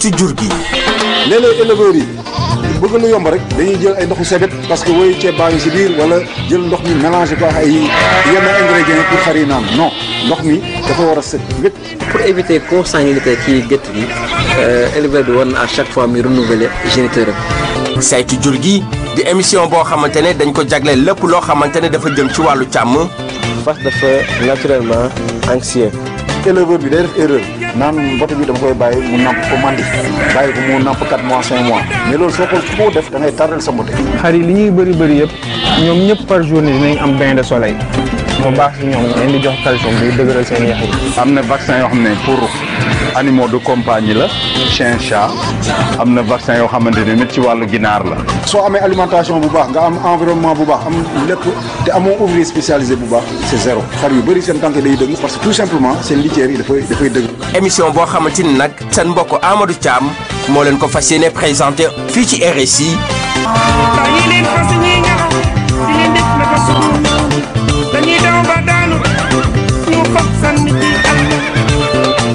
ci jur gi léeg-léeg éleveurs yi bëgg lu yomb rek dañuy jël ay ndoxu sebet parce que woy ceeb baa ngi si biir wala jël ndox mi mélangé ko ak ay yenn ingrédients pour xar yi naan non ndox mi dafa war a set wét pour éviter consanguinité ci gétt gi éleveur bi war na à chaque fois muy renouveler géniteur am saytu jur gi di émission boo xamante ne dañ ko jagleel lépp loo xamante ne dafa jëm ci wàllu càmm fas dafa naturellement anxieux éleveur bi day def erreur naan mbote bi dama koy bàyyi mu namp ko mandi bàyyi ko mu namp 4 mois 5 mois mais loolu soo ko koo def da ngay tardel sa mbote xar yi li ñuy bëri bëri yëpp ñoom ñëpp par journée dinañ am bain de soleil mu baax si ñoom leen di jox calcium buy dëgëral seen yax yi am na vaccin yoo xam ne pour animaux de compagnie la chien chat am na vaccin yoo xamante ne nit ci wàllu ginaar la soo amee alimentation bu baax nga am environnement bu baax am lépp te amoo ouvrier spécialisé bu baax c'est zéro xar yu bëri seen tànk day dëgg parce que tout simplement seen litière yi dafay dafay dëgg émission boo xamante ni nag seen mbokk Amadou Thiam moo leen ko fas yéene présenté fii ci RSI bàyyi leen fas ñi ñaxaw di leen def naka suñu dañuy daw ba daanu ñu fab sànni ci àll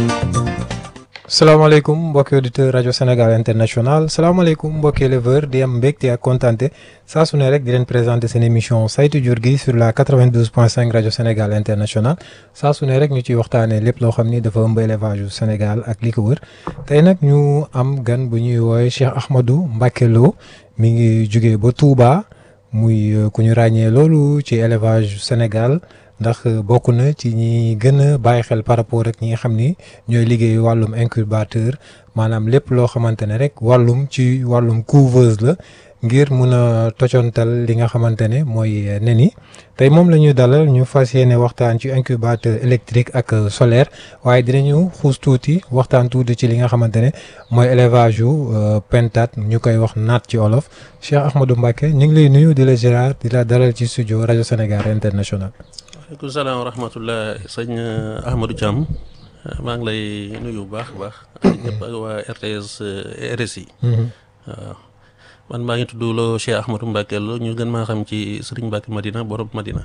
salaamaaleykum mbokki auditeur rajo Sénégal international salaamaaleykum mbokki éleveur di am mbégte ak kontante saa su ne rek di leen présenter seen émission saytu jur gi sur la 92.5 rajo Sénégal international saa su ne rek ñu ciy waxtaanee lépp loo xam ni dafa ëmb élevage yu Sénégal ak li ko wër tey nag ñu am gan bu ñuy woowee Cheikh Ahmadou Mbacké Lo mi ngi jugee ba Touba muy ku ñu ràññee loolu ci élevage Sénégal. ndax bokk na ci ñi gën a bàyyi xel par rapport ak ñi nga xam ni ñooy liggéey wàllum incubateur maanaam lépp loo xamante ne rek wàllum ci wàllum couveuse la ngir mun a tocontal li nga xamante ne mooy nen yi tey moom la ñuy dalal ñu fas yéene waxtaan ci incubateur électrique ak solaire waaye dinañu xuus tuuti waxtaan tuuti ci li nga xamante ne mooy élevage yu pentat ñu koy wax naat ci olof Cheikh Ahmadou Mbacké ñu ngi lay nuyu di la ziar di la dalal ci studio rajo Sénégal international. waaleykum salaam wa rahmatullah sëñ Ahmadou Thiam maa ngi lay nuyu bu baax a baax ak ñëpp ak waa RTS RSI waaw man maa ngi tudd loo Cheikh Ahmadou Mbacké Lo ñu gën maa xam ci Serigne Mbacké Madina borom Madina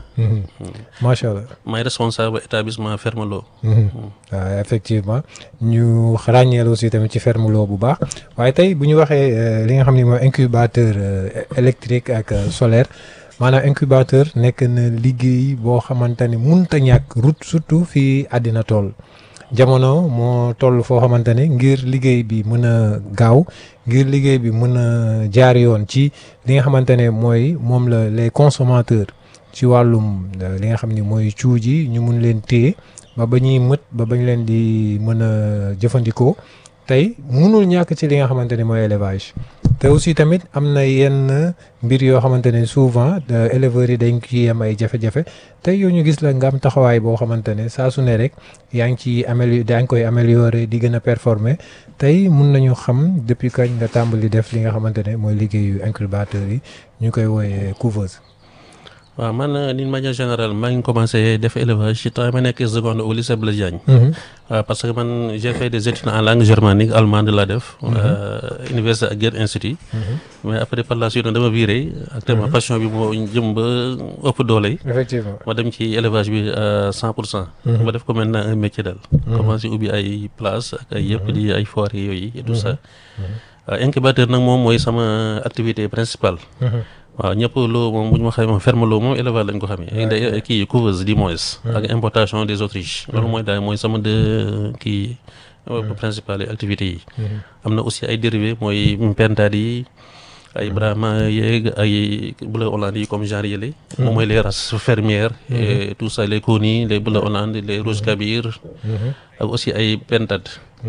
macha allah maay responsable établissement Ferme Lo waaw effectivement ñu ràññeel aussi tamit ci Ferme Lo bu baax waaye tey bu ñu waxee li nga xam ne mooy incubateur électrique ak solaire maanaam incubateur nekk na liggéey boo xamante ni munta ñàkk route surtout fii àddina toll jamono moo toll foo xamante ne ngir liggéey bi mën a gaaw ngir liggéey bi mën a jaar yoon ci li nga xamante ne mooy moom la les consommateurs ci wàllum li nga xam ni mooy cuuj yi ñu mun leen téye ba ba ñuy mët ba bañ leen di mën a jëfandikoo tey mënul ñàkk ci li nga xamante ne mooy élevage te aussi tamit am na yenn mbir yoo xamante ne souvent éleveurs yi dañ ciy am ay jafe-jafe tey yow ñu gis la nga am taxawaay boo xamante ne saa su ne rek yaa ngi ciy améliorer yaa ngi koy améliorer di gën a performer tey mun nañu xam depuis kañ nga tàmbali def li nga xamante ne mooy liggéeyu incubateur yi ñu koy wooyee couveuse. waaw man d'une manière générale maa ngi commencé def élevage ci temps ma nekk seconde au lycée Blaise Diagne waaw parce que man j'ai fait des études en langue germanique allemande laa def université ak Goethe Institut mais après par la suite dama viré actuellement passion bi moo jëm ba ëpp doole effectivement ma dem ci élevage bi à cent pour cent ma def ko maintenant un métier daal commencé ubbi ay place ak ay yëpp di ay foire yooyu et tout ça waaw incubateur nag moom mooy sama activité principale waaw ñëpp loo moom bu ñu ma xamee ferme loo moom élevage lañ ko xamee da kii couveuse du moins ak importation des autriches loolu mooy daal mooy sama deux kii principales activités yi am na aussi ay dérivés mooy pentade yi ay brahma yeeg ay bleu hollande yi comme genre yële moom mooy les races fermières et tout ça les coni les bleu hollande les rouge kabir ak aussi ay pentade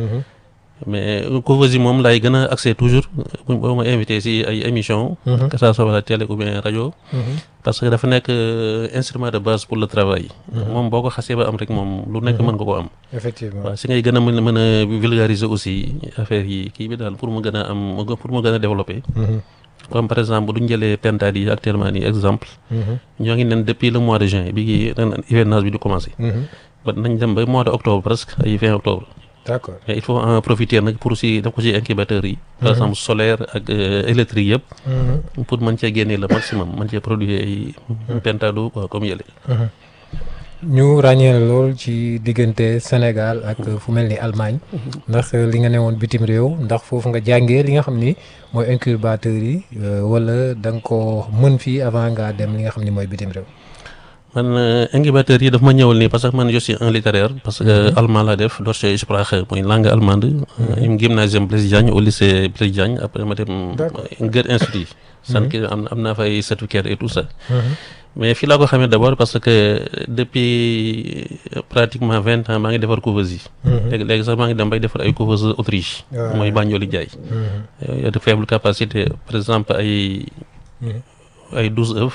mais couveuse yi moom laay gën a accès toujours bu boo ma invité si ay émission que ça soit la télé ou bien rajo parce que dafa nekk instrument de base pour le travail moom boo ko xasee ba am rek moom lu nekk mën nga ko am effectivement waaw si ngay gën a mën mën a vulgariser aussi affaire yi kii bi daal pour mu gën a am pour mu gën a développer comme par exemple duñ jëlee pentade yi actuellement nii exemple ñoo ngi nen depuis le mois de juin bi ngi ren hivernage bi di commencé ba nañ dem ba mois de octobre presque ay fin octobre d'accord mais il faut en profiter nag pour si def ko ci incubateur yi par exemple solaire ak électrique yëpp pour mën cee génne le maximum mën cee produire ay pentado quoi comme yële ñu ràññee la lool ci diggante Sénégal ak fu mel ni Allemagne ndax li nga ne woon bitim réew ndax foofu nga jàngee li nga xam ni mooy incubateur yi euh, wala da nga ko mën fii avant ngaa dem li nga xam ni mooy bitim réew. man euh, incubateur yi daf ma ñëwal nii parce que man je suis un littéraire parce que allemand laa def Deutsche Sprache mooy langue allemande im gymnasium Blaise Diagne au lycée Blaise Diagne après ma dem D'accord. Goethe Institut san ki am am naa fay certificat et tout ça mais fii laa ko xamee d'abord parce que depuis pratiquement vingt ans maa ngi defar couveuse yi léegi léegi sax maa ngi dem bay defar ay couveuse Autriche Ouais. mooy Banjoli Jaay y a de faible capacité par exemple ay ay douze œufs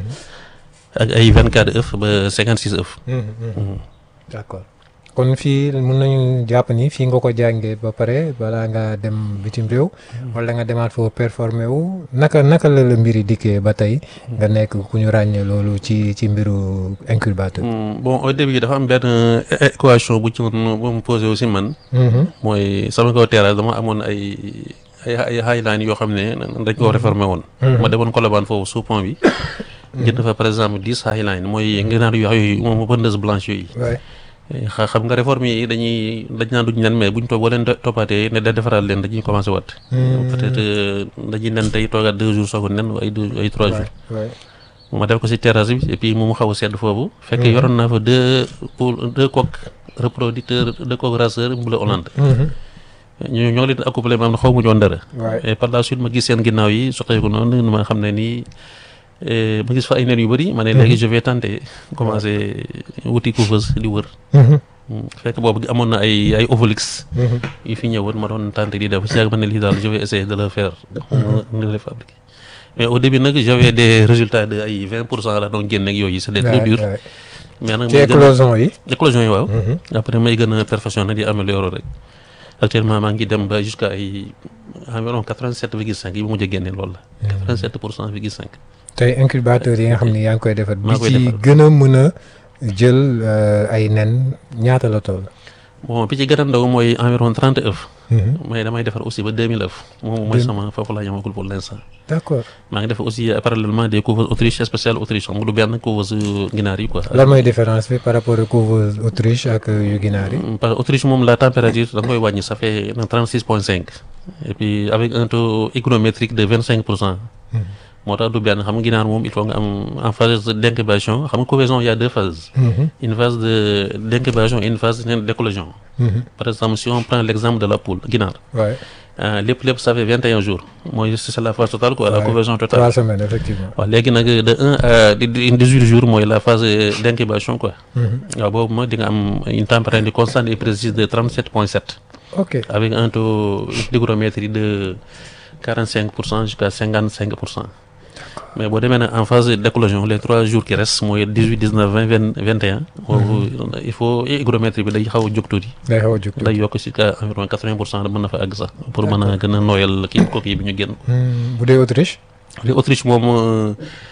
ak ay vingt quatre œufs ba cinquante six œufs d'accord kon fii mun nañu jàpp ni fii nga ko jàngee ba pare balaa ngaa dem bitim réew wala nga demaat foofu performer wu naka naka la la mbiri dikkee ba tey nga nekk ku ñu ràññee loolu ci ci mbiru incubateur. Hmm, bon au début dafa am benn é- équation bu ci woon bu mu posé aussi man mooy sama kaw terrasse dama amoon ay ay ay highline yoo xam ne dañ koo réformé woon ma demoon Colobane foofu sous pont bi jënd fa par exemple dix highline mooy ngënaar yu wax yooyu moom vendeuse blanche yooyu waay xa- xam nga réforme yi dañuy dañ naan duñ nen mais buñ toog boo leen to- toppaatee ne da defaraat leen dañuy commencé wat peut-être euh, dañuy nen tey toogaat deux jours soog a nen ay deux ay trois jours waay ma def ko ci terrasse bi et puis mu mu xaw a sedd foofu fekk yoroon naa fa deux poules deux coqs reproducteurs deux coqs raceurs mbula Hollande ñu ñoo leen accouplé ma am na xaw mu ñoon dara waay et par la suite ma gis seen ginnaaw yi soqeeku noonu ma xam ne nii eh, ma gis fa ay nen yu bëri ma ne léegi je vais tenter commencer wuti couveuse di wër Mm, fekk boobu amoon na ay ay ovolix yu fi ñëwoon ma doon tenter di def si yàgg ma ne lii daal je vais essayer de le faire de le fabriquer mais au début nag j'avais des résultats de ay vingt pour cent la doon génne ak yooyu c'était trop dur waay mais nag ci may gën a éclosion yi. éclosion yi waaw après may gën a perfectionner di améliorer rek actuellement maa ngi dem ba jusqu'à ay environ quatre-vingt-sept virgule cinq yi bu mujj a génne loolu la quatre-vingt-sept pour cent virgule cinq tey incubateur yi nga xam ni yaa ngi koy defar. bi maa koy ci defar. gën a mën a jël euh, ay nen ñaata la toll. bon bi ci gën a ndaw mooy environ trente œufs mais damay defar aussi ba deux mille œufs moom mooy sama foofu laa yamagul pour l'instant d'accord maa ngi def aussi euh, parallèlement des couveuses Autriche spéciales Autriche xam nga du benn couveuse ginaar yi quoi lan mooy différence bi par rapport ak couveuse Autriche ak yu ginaar yi. Mm, parce que Autriche moom la température da nga koy wàññi ça fait trente six point cinq et puis avec un taux hygrométrique de vingt cinq pour cent moo tax du benn xam nga ginaar moom il faut nga am en phase d'incubation xam nga couvaison il y a deux phases une phase de d'incubation et une phase d'éclosion par exemple si on prend l'exemple de la poule ginaar waay euh, lépp lépp ça fait vingt et un jours mooy c'est la phase totale quoi la Ouais. couvaison totale trois semaines effectivement. waaw léegi nag de un à dix-huit jours mooy la phase d'incubation quoi waaw boobu mooy di nga am une température constante et précise de trente-sept point sept ok avec un taux d'hygrométrie de 45 pour cent jusqu'à 55 pour cent mais boo demee nag en phase d'éclosion les trois jours qui restent mooy 18 19 20 20 21 boobu il faut hygrométrie bi day xaw a jóg tuuti day xaw a jóg day yokk jusqu'à environ 80 pour cent mën na fa àgg sax pour mën a gën a nooyal kii coquille bi ñu génn Hmm, bu dee Autriche. li Autriche moom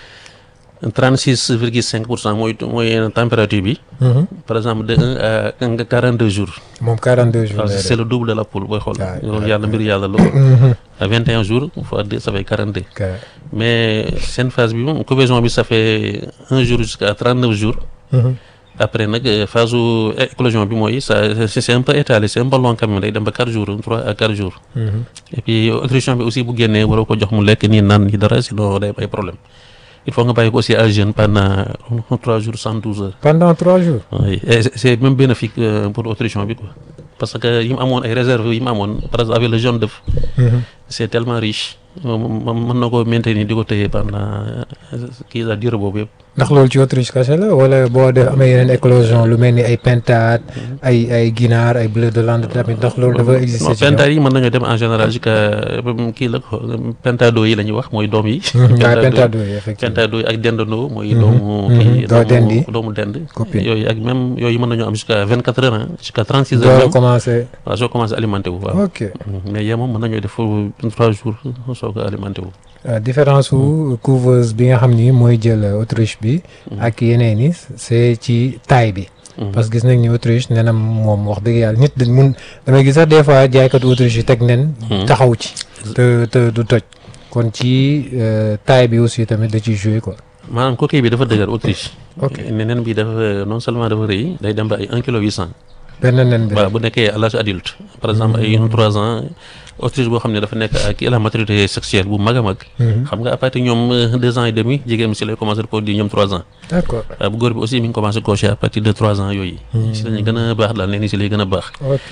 36 virgule 5 pour cent mooy mooy température bi par exemple de 1 à 42 jours moom 42 jours waaw lay c'est le double de la poule booy xool Ah, loolu yàlla mbir yàlla la ko à 21 jours fois 2 ça fait 42 def. mais seen phase bi moom couvaison bi ça fait un jour jusqu'à 39 jours après nag euh, phase su éclosion bi mooy ça c'est c'est un peu étalé c'est un peu long quand même day dem ba 4 jours 3 à 4 jours et puis autrichien bi aussi bu génnee waroo ko jox mu lekk nii naan ni dara sinon day am ay problème il faut nga bàyyi ko aussi à jeûne pendant 3 jours 112 heures pendant trois jours. oui et c'est- c'est même bénéfique euh, pour autrichien bi quoi parce que yi mu amoon ay réserves yi mu amoon par exemple avec le jaune d'œuf c'est tellement riche moom mën na ko maintenir di ko téye pendant euh, kii la durée boobu yëpp ndax loolu ci Autriche kese la wala boo def amee yeneen éclosion lu mel ni ay pintade ay ay ginaar ay bleu de lande tamit ndax loolu dafa exister non ci ñoom. pentade yi mën nañoo dem en général jusqu'à euh, kii la ko pentado yi la ñuy wax mooy doom yi waaye pentado yi effectivement. pentado yi ak dendandoo mooy doomu kii doo dend yi. doomu dend Copine. yooyu ak même yooyu mën nañoo am jusqu'à 24 heures hein, jusqu'à 36 heures door a même commencé. waaw soo commencé alimenté wu waaw ok mais yee moom mën nañoo def foofu trois jours soo ko alimenté wu Euh, différence su couveuse bi nga xam ni mooy jël Autriche bi ak yeneen yi c'est ci taille bi. parce que gis nañ ni Autriche nenam moom wax dëgg yàlla nit dañ mun damay gis sax des fois jaaykatu Autriche yi teg nen. taxaw ci. te te du toj. kon ci euh, taille bi aussi tamit da ciy jouer quoi. maanaam coquille bi dafa dëgër Autriche. Ok. ne nen bi dafa non seulement dafa rëy day dem ba ay un kilo huit cent. benn nen bi waaw bu nekkee à l'âge adulte. par exemple ay trois ans Autriche boo xam ne dafa nekk ak la maturité sexuelle bu mag a mag. xam nga à partir ñoom euh, deux ans et demi jigéen bi si lay commencé produire ñoom trois ans. d'accord waaw bu góor bi aussi mi ngi commencé coché à partir de trois ans yooyu. si lañuy gën a baax daal nen yi si lay gën a baax. ok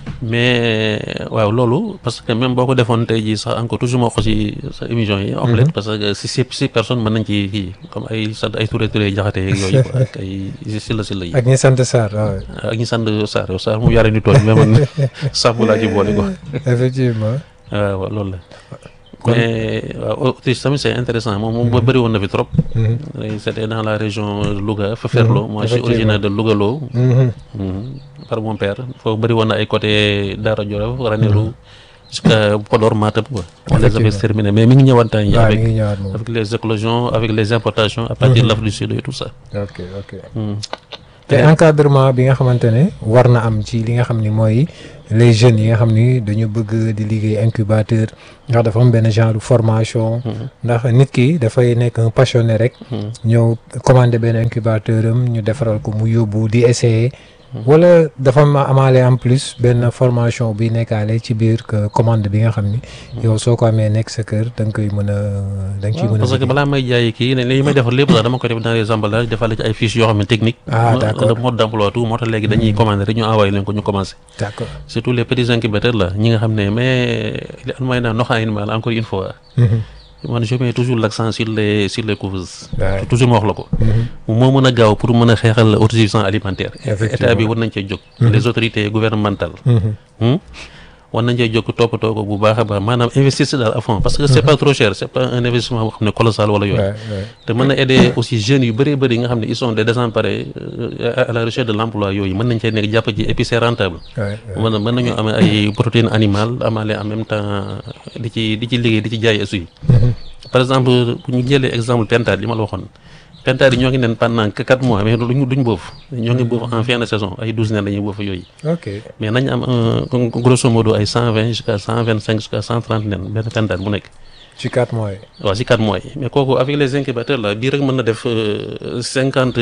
mais waaw loolu parce que même boo ko defoon tey jii sax encore toujours moo ko si sa émission yi. omelette parce que si si si personne mën nañ ci kii comme ay sant ay Touré Touré jaxate yeeg yooyu quoi ak ay silla silla yi. ak ñi sant Sarr waaw ak ñi sant Sarr yow Sarr mu yare ni tooñ mais man sàmm laa ci boole quoi. effectivement waaw waaw loolu la. mais waaw Autriche tamit c'est intéressant moom moom ba bëri woon na fi trop. c'était dans la région de Louga Feferlo. moi je suis originaire de Lougaloo. Mhm. par mon père foofu bëri woon na ay côté Daara Jolof Ranérou jusqu'à Podor Matam quoi. on les avait terminés mais mi ngi ñëwaat temps yi waaw mi avec ngi ñëwaat moom avec les éclosions avec les importations à partir de l'Afrique du Sud et tout ça. ok ok Mhm. te encadrement bi nga xamante ne war na am ci li nga xam ni mooy les jeunes yi nga xam ni dañu bëgg di liggéey incubateur ndax dafa am benn genre formation ndax nit ki dafay nekk un passionné rek ñëw commandé benn incubateur am ñu defaral ko mu yóbbu di essayer wala dafa ma amaale en plus benn formation bi nekkaale ci biir que commande bi nga xam ni yow soo ko amee nekk sa kër da nga koy mën a da nga ciy mën a parce que liggéey. balaa may jaay kii ne li may defar lépp sax dama koy def dans les emballages defal ci ay fiches yoo xam ne technique. Ah, d'accord. le mode d'emploi tout moo tax léegi dañuy commander rek ñu envoyé leen ko ñu commencé. d'accord surtout les petits incubateurs là ñi nga xam ne mais li an may naan noxa animal encore une fois. man je mets toujours l'accent sur les sur les couveuses. Ouais. toujours ma wax la ko. moo mën a gaaw pour mën a xeexal autosuffisance alimentaire. Effectivement. état bi war nañ cee jóg. les autorités gouvernementales. Hmm? war nañ cee jóg toppatoo ko bu baax a baax maanaam investir si daal à fond parce que c'est pas trop cher c'est pas un investissement boo xam ne colossal wala yooyu. Ouais, ouais. te mën na aider aussi jeunes yu bëree bëri yi nga xam ne ils sont des désemparés euh, à à la recherche de l'emploi yooyu mën nañ cee nekk jàpp ci et puis c'est rentable. Ouais, ouais. mën na mën nañu am ay protéines animales amaale en même temps di ci di ci liggéey di ci jaay aussi. par exemple bu ñu jëlee exemple pentade li ma la waxoon pentade yi ñoo ngi nen pendant que quatre mois mais duñ duñ boof ñoo ngi boof en fin de saison ay douze nen dañuy boof yooyu. ok mais nañ am un grosso modo ay cent vingt jusqu'à cent vingt cinq jusqu'à cent trente nen benn pentade bu nekk. ci quatre mois yi. waaw si quatre mois yi mais kooku avec les incubateurs là bii rek mën na def cinquante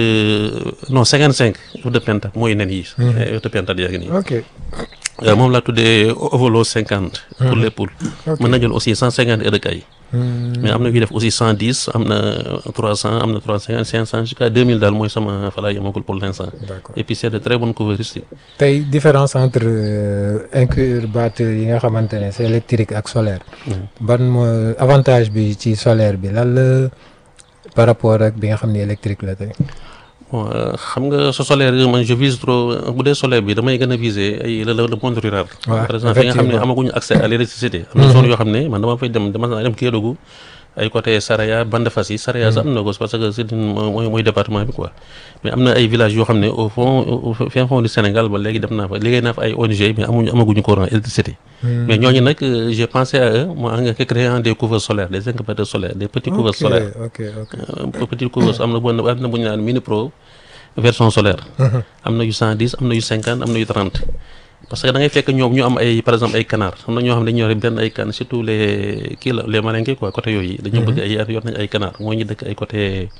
non cinquante cinq œufs de pentade mooy nen yi. ay œufs de pentade yaa ngi nii. ok Euh, moom laa tuddee ovolo cinquante. pour les poules. Ok. mën na jël aussi cent cinquante œufs de caille. mais am na yuy def aussi cent dix am na trois cent am na trois cinquante cinq cent jusqu'à deux mille daal mooy sama fa laa yemagul pour l'instant. D'accord. et puis c'est de très bonnes couvertures. tey différence entre euh, incubateur yi nga xamante ne c'est électrique ak solaire. ban mooy avantage bi ci solaire bi lan la par rapport ak bi nga xam ni électrique la tey. bon euh, xam nga sa solaire yi man je vise trop bu dee solaire bi damay gën a viser ay le le monde rural. Ouais, par exemple fi nga xam ne effectivement. amaguñu accès à l'électricité. am na zone yoo xam ne man dama fay dem dama naa dem Kédougou ay côté Saraya Bandafassi Saraya sax am na ko parce que c'est une mooy mooy département bi quoi mais am na ay villages yoo xam ne au fond au fin fond du Sénégal ba léegi dem naa fa liggéey naa fa ay ONG mais amuñu amaguñu courant électricité. mais ñooñu nag euh, j'ai pensé à eux moi en créant des couverts solaires des incubateurs solaires des petits couverts ok solaires. ok ok Euh, petit couverts am na bu am na bu ñu naan mini pro version solaire. am na yu 110 am na yu 50 am na yu 30. parce que da ngay fekk ñoom ñu am ay par exemple ay canard am na ñoo xam ne dañu yore benn ay can surtout les kii la les malinké quoi côté yooyu. dañu bëgg ay yor nañu ay canard moo ñu dëkk ay côté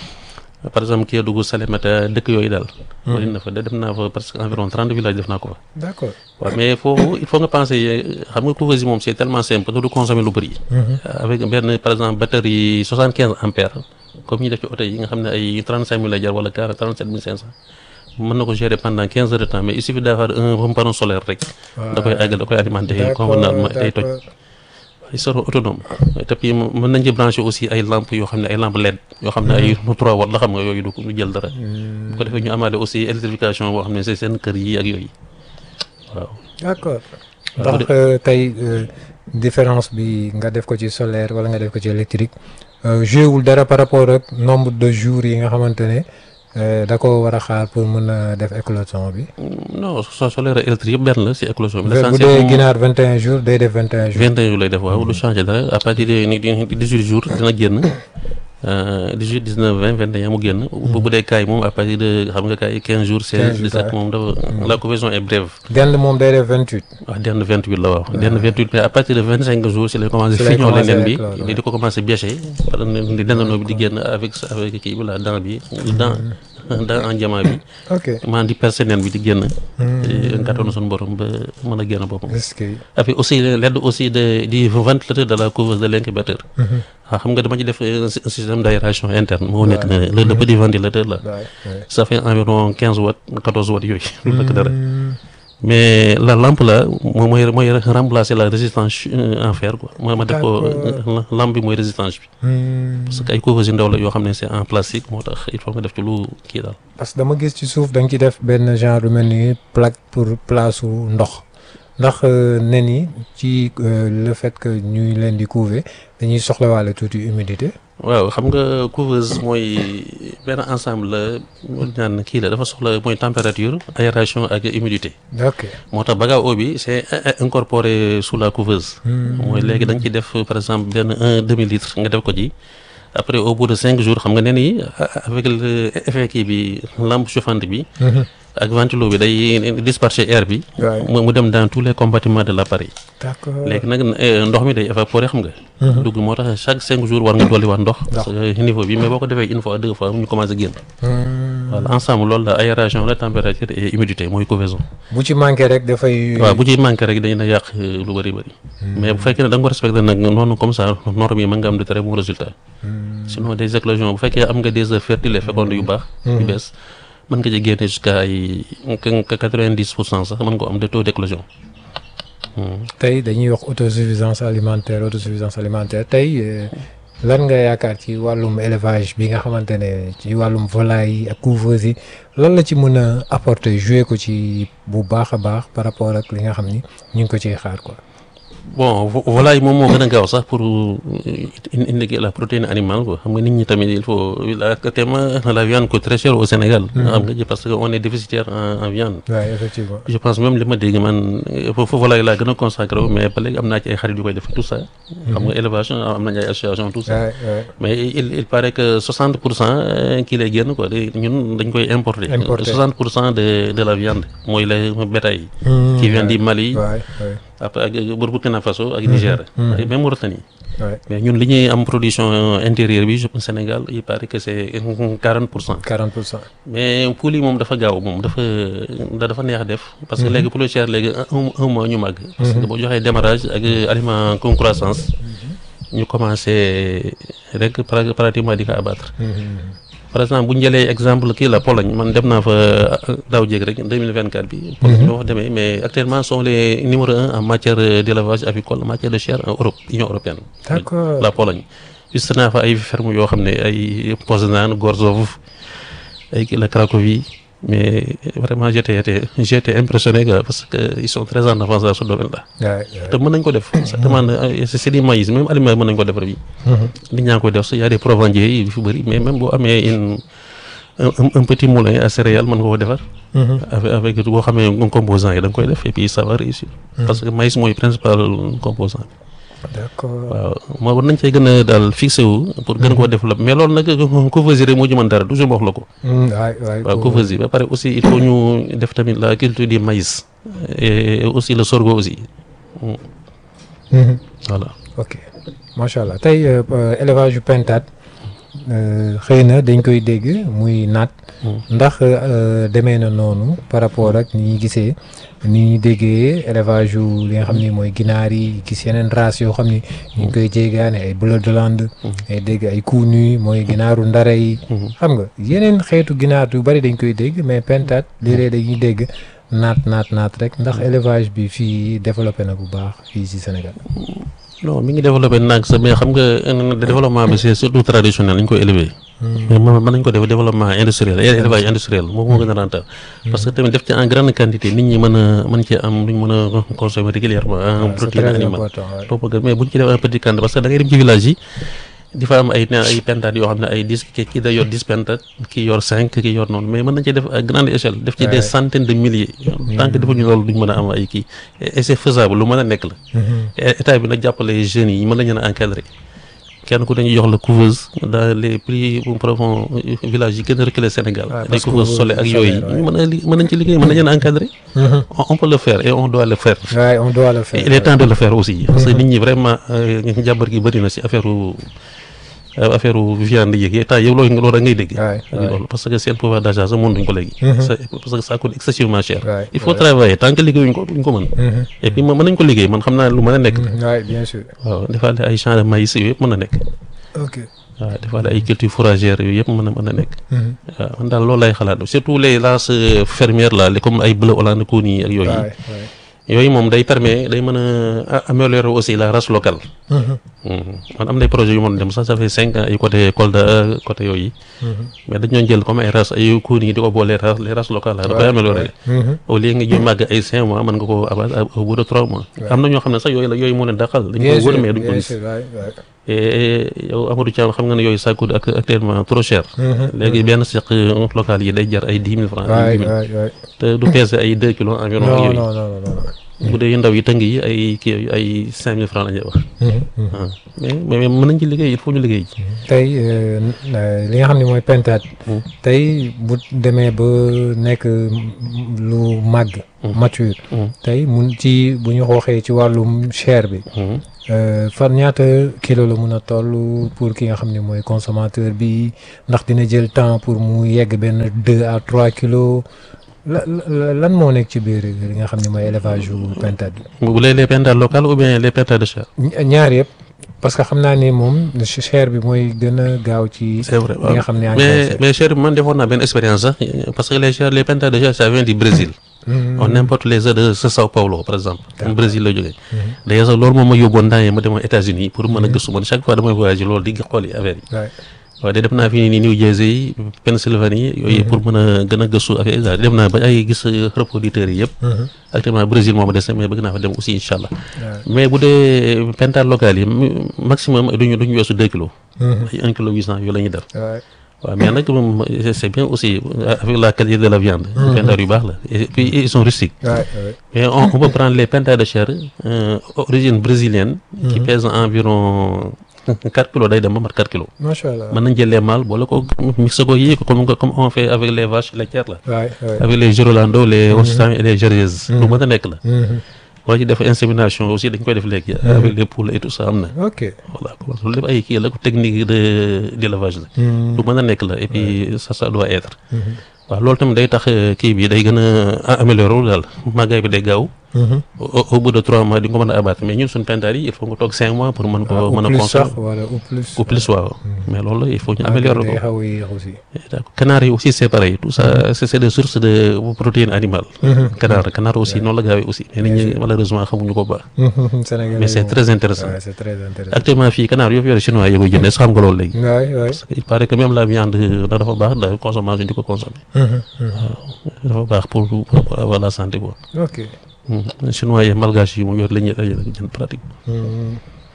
par exemple Kédougou Salémata dëkk yooyu daal. wala na fa dem naa fa presque environ 30 villages def naa ko fa. d'accord waaw mais foofu il faut nga penser xam nga couveuse yi moom c'est tellement simple que du consommer lu bëri. avec benn par exemple batterie soixante quinze ampères comme ñu def ci oto yi nga xam ne ay trente cinq mille lay jar wala quarante trente sept mille cinq cent mën na ko gérer pendant quinze heures de temps mais il suffit d'avoir un panneau solaire rek. da koy àggal da koy alimenter convenablement day toj. ils seront autonomes te puis mën nañ ci brancher aussi ay lampes yoo xam ne ay lampes LED yoo xam ne ay trois watt la xam nga yooyu du du jël dara. bu ko defee ñu amaale aussi électrification boo xam ne c'est seen kër yi ak yooyu waaw. d'accord waaw ndax tey euh, différence bi nga def ko ci solaire wala nga def ko ci électrique euh, joué wul dara par rapport ak nombre de jours yi nga xamante ne euh, da ko war a xaar pour mën a def éclosion bi. non so solaire électrique yëpp benn la si éclosion bi. bu l'essentiel dee moom ginaar 21 jours day def 21 jours. 21 jours lay def waaw du changer dara à partir de 18 jours dina génn dix-huit dix-neuf vingt vingt et un mu génn bu bu dee kaay moom à partir de xam nga kaay quinze jours seize 15 dix-sept ouais. moom dafa la couvaison est brève dend moom day def 28. waaw denn vingt huit la waaw denn vingt huit mais à partir de vingt cinq jours si lay commencé Si lay fiñoo commencé leen bi rek loolu, di di ko commencé bêché par di dendandoo bi di génn avec avec kii bi la dent bi dent dent en diamant bi ok maanaam di percé nen bi di génn ngatoon suñu borom ba mën a génn boppam est-ce que avec aussi l'aide aussi de du ventilateur de la couveuse de l'incubateur waaw xam nga dama ci def un sy- un système d'aération interne moo nekk ne le le petit ventilateur là waay waay. ça fait environ quinze watts quatorze watts yooyu lu nekk dara mais la lampe là moom mooy mooy remplacer la résistance euh, en fer quoi ma ma def ko euh, lampe bi mooy résistance bi Hmm. parce que ay couveuse yu ndaw la yoo xam ne c'est en plastique moo tax il faut nga def ci lu kii daal parce que dama gis ci suuf da nga ci def benn genre lu mel ni plaque pour place su ndox ndax euh, nen yi ci euh, le fait que ñuy leen di couver dañuy soxlawaale tuuti humidité. waaw xam nga couveuse mooy benn ensemble la ñu naan kii la dafa soxla mooy température aération ak humidité ok moo tax baga eau bi c'est in- incorporé sous la couveuse mooy léegi da nga ci def par exemple benn un demi litre nga def ko ci après au bout de cinq jours xam nga nen yi a- avec le effet kii bi lampe chauffante bi ak ventilo bi day disperser air bi Ouais. mu mu dem dans tous les compartiments de l'appareil d'accord léegi nag eh, ndox mi day évaporer xam nga dugg moo tax chaque cinq jours war nga dolli waat ndox parce que niveau bi mais boo ko defee une fois deux fois ñu commencé génn voilà ensemble loolu la aération la température et humidité mooy couvaison bu ci manqué rek dafay. waaw bu ci manqué rek dañu na yàq euh, lu bëri bëri mais bu fekkee ne da nga ko respecté nag noonu comme ça norme yi mën nga am de très bons résultats sinon des éclosions bu fekkee am nga des œufs fertiles et fécondes yu baax yu bees mën nga ci génne jusqu'à ay quatre-vingt-dix pour cent sax mën nga ko am de taux d'éclosion tey dañuy wax autosuffisance alimentaire autosuffisance alimentaire tey euh, lan nga yaakaar ci wàllum élevage bi nga xamante ne ci wàllum volaille yi ak couveuse yi lan la ci mën a apporter jouer ko ci bu baax a baax par rapport ak li nga xam ni ñu ngi ko ciy xaar quoi. bon vo- volaille moom moo gën a gaaw sax pour euh, indiquer la protéine animale quoi xam nga nit ñi tamit il faut la actuellement la viande coûte très cher au Sénégal xam nga parce que on est déficitaire en, en viande waaw effectivement. je pense même li ma dégg man foofu volaille laa gën a consacré wu mais ba léegi am naa ci ay xarit yu koy def tout ça xam nga élevage am nañu ay association tout ça waay waay. mais il il paraît que 60 pour cent kii lay génn quoi léegi ñun dañ koy importer Importer. 60 pour cent de de la viande mooy les bétail qui vient du Mali waay waay après ak Burkina Faso ak Niger ak même Mauritanie waay. mais ñun li ñuy am production intérieure bi je pense Sénégal il paraît que c'est 40 pour cent 40 pour cent. mais poule yi moom dafa gaaw moom dafa da dafa neex def parce que léegi poule cher léegi un un mois ñu màgg parce que boo joxee démarrage ak aliment con croissance ñu commencé rek pra- pratiquement di ko abattre par exemple bu ñu jëlee exemple kii la Pologne man dem naa fa daaw jéeg rek 2024 bi Pologne boo fa demee mais actuellement sont les numéro un en matière d'élevage avicole en matière de chair en Europe Union européenne D'accord. la Pologne juste naa fa ay ferme yoo xam ne ay Poznań Gorzów ay kii la Cracovie mais vraiment j'étais j'étais j'étais impressionné quoi, parce que ils sont très en avance dans ce domaine là waay te mën nañ ko def ça demande euh, c'est c'est du maïs même aliment mën nañ ko defar bi nit ñaa ngi koy def sax y a des provendiers yi fi bëri mais même boo amee une un, un- un petit moulin à céréales mën nga ko defar avec avec boo xamee composant yi da nga koy def et puis ça va réussir parce que maïs mooy principal composant bi d'accord. waaw moo war nañ cee gën a daal fixé wu pour gën koo développer mais loolu nag couveuse yi rek moo ci mën dara toujours ma wax la ko waay waay. waaw couveuse yi ba pare aussi il faut ñu def tamit la culture du maïs et aussi le sorgho aussi Mhm. voilà ok macha allah tey euh, euh, élevage yu pentade euh, xëy na dañ koy dégg muy naat ndax euh, demee na noonu par rapport ak ni ñuy gisee ni ñuy déggee élevage yu li nga xam ni mooy ginaar yi gis yeneen race yoo xam ni ñu ngi koy jéegaane ay bleu de Hollande ay dégg ay kuunu mooy ginaaru ndare yi xam nga yeneen xeetu ginaar yu bari dañ koy dégg mais pentade léeg-léeg dañuy dégg naat naat naat rek ndax élevage bi fii développé na bu baax fii ci Sénégal non mi ngi développé nag sax mais xam nga euh, développement bi c'est surtout traditionnel lañ koy élever mais mën mën nañ ko def développement industriel élevage industriel moom moo gën a rentable parce que tamit def ci en grande quantité nit ñi mën a mën ci am luñ mën a consommer régulièrement en c'est protéine très animale important ouais. topp ko mais bu ñu ci def un petit quantité parce que da ngay dem ci village yi di fa am ay ne ay pentades yoo xam ne ay dix ki kii da yor dix pentades kii yor cinq kii yor noonu mais mën nañ ci def à grande échelle def ci des centaines de milliers tant que defuñu loolu duñ mën a am ay kii et c'est faisable lu mën a nekk la état bi nag jàppale jeunes yi mën nañu leen a encadrer kenn ku dañuy jox la couveuse dans les plus profonds villages yi gën a reculé Sénégal Ah, des parce que couveuses solaires ak yooyu solaire, ouais. ñu mën a li mën nañ ci liggéey mën nañ leen encadrer Mhm. on on peut le faire et on doit le faire Ouais, on doit le faire. Et il est temps de le faire aussi parce que nit ñi vraiment euh, njàmbar gi bëri na si affaire u euh, affaire u viande yi temps yow loolu loolu da ngay dégg Ouais, ak ouais. loolu parce que seen pouvoir d'achat sax mën duñ ko léegi Mhm. Ça- parce que ça coûte excessivement cher Ouais, il faut ouais. travailler tant que liggéeyuñ ko duñ ko mën Mhm. et puis mën nañ ko liggéey man xam naa lu mën a nekk Mhm. Ouais, bien sûr. waaw defaale ay champs de maïs yooyu yëpp mën na nekk Ok. waaw defaale ay cultures fourragères yooyu yëpp mën na mën na nekk Mhm. waaw man daal loolu lay xalaat surtout les races euh, fermières là les comme ay bleu Hollande Koni ak yooyu Ouais, ouais. yooyu moom day permet day mën a améliorer aussi la race locale Mhm. Mhm. man am na ay projets yu mën dem sax ça fait cinq ans ay côté Kolda côté yooyu Mhm. mais dañoo jël comme ay races ay Koni yi di ko boole race les races locales la dafay améliorer Mhm. au lieu nga ñuy màgg ay cinq mois mën nga ko abattre au bout de trois mois am na ñoo xam ne sax yooyu la yooyu moo leen dàqal dañ Bien ko sûr, wër mais duñ ko bien gis sûr, ouais, ouais. et yow Amadou Thiam xam nga ne yooyu ça coûte ac- actuellement trop cher Mhm. léegi benn seq local yi day jar ay dix mille francs ay Ouais, dix mille ouais, ouais. te du peser ay deux kilos environ ak Non, yooyu non, non, non, non. bu dee yu ndaw yi tëng yi ay kii yooyu ay cinq mille francs la ñuy wax Mhm. Mhm. ah mais mais mais mën nañ ci liggéey il faut ñu liggéey ci tey euh, euh, li nga xam ne mooy pentaat Mm. tey bu demee ba nekk lu màgg mature Mm. tey mun ci bu ñu xooxee ci wàllum chair bi Mhm. euh, fan ñaata kilo la mun a toll pour ki nga xam ne mooy consommateur bi ndax dina jël temps pour mu yegg benn deux à trois kilos la la- lan moo nekk ci biir li nga xam ne mooy élevage yu pentaat bi bu dee les pentades locales ou bien les pentades de chair Ña- ñaar yëpp parce que xam naa ne moom chair bi mooy gën a gaaw ci c'est vrai li nga xam ne yaa ngi koy mais seet. mais chair bi man defoon naa benn expérience sax parce que les chair les pentades de chair ça vient du Brésil Mhm. on importe les œufs de Sao Paulo par exemple mu Brésil la jógee d'ailleurs sax loolu moom ma yóbboon temps yi ma demoon États-Unis pour mën a gëstu man chaque fois damay voyager loolu di xool yi affaire yi Ouais. waaw de def naa fi nii New Jersey Pennsylvanie yooyu pour mën a gën a gëstu affaire yi daal dem naa ba ay gis reproducteurs yi yëpp Mhm. actuellement Brésil moom a des mais bëgg naa fa dem aussi incha allah Ouais. mais bu dee pentades locales yi mi- maximum duñu duñu weesu deux kilos Mhm. ay un kilo huit cent yooyu la ñuy def Ouais. waaw mais nag moom c'est bien aussi avec la qualité de la viande pentades yu baax la et puis ils sont rustiques Ouais, ouais. mais on, on peut prendre les pentades de chair euh, origine brésilienne qui pèsent environ 4 kilos day dem ba mat 4 kilos macha allah. mën nañ jël les mâles boole ko mixé ko yii ko comme comme on fait avec les vaches laitières là Ouais, ouais. avec les Girolando les Holstein et les Jerseys lu mën a nekk la Mhm. boo ci def insémination aussi dañ koy def léegi avec les poules et tout ça am na ok. voilà loolu lépp ay kii la technique de d'élevage la Mhm. lu mën a nekk la et puis ça ça doit être waaw loolu tamit day tax euh, kii bi day gën a améliorer wu daal màggaay bi day gaaw Mhm. au au bout de trois mois di nga ko mën a abattre mais ñun suñu pentades yi il faut nga toog cinq mois pour mën ko Ah, ou mën a plus consommer sax wala ou plus. ou plus waaw mais loolu il faut ñu Ah, améliorer day ko xaw a yéex aussi. d'accord canard yi aussi c'est pareil tout ça c'est c'est des sources de protéines animales canard canard aussi noonu la gaawee aussi mais nit ñi malheureusement xamuñu ko baax Mhm. Sénégalais mais c'est moom. très intéressant Ouais, c'est très intéressant. actuellement fii canard yoo fi yore chinois yi koy jëndee sax xam nga loolu léegi Ouais, ouais. parce que il paraît que même la viande da dafa baax da consommation di ko consommer Mhm. Mhm. dafa baax pour pour avoir la santé quoi ok. Hmm. chinois yi malgache yi moom yor la ñuy la ñuy jënd pratique Mhm.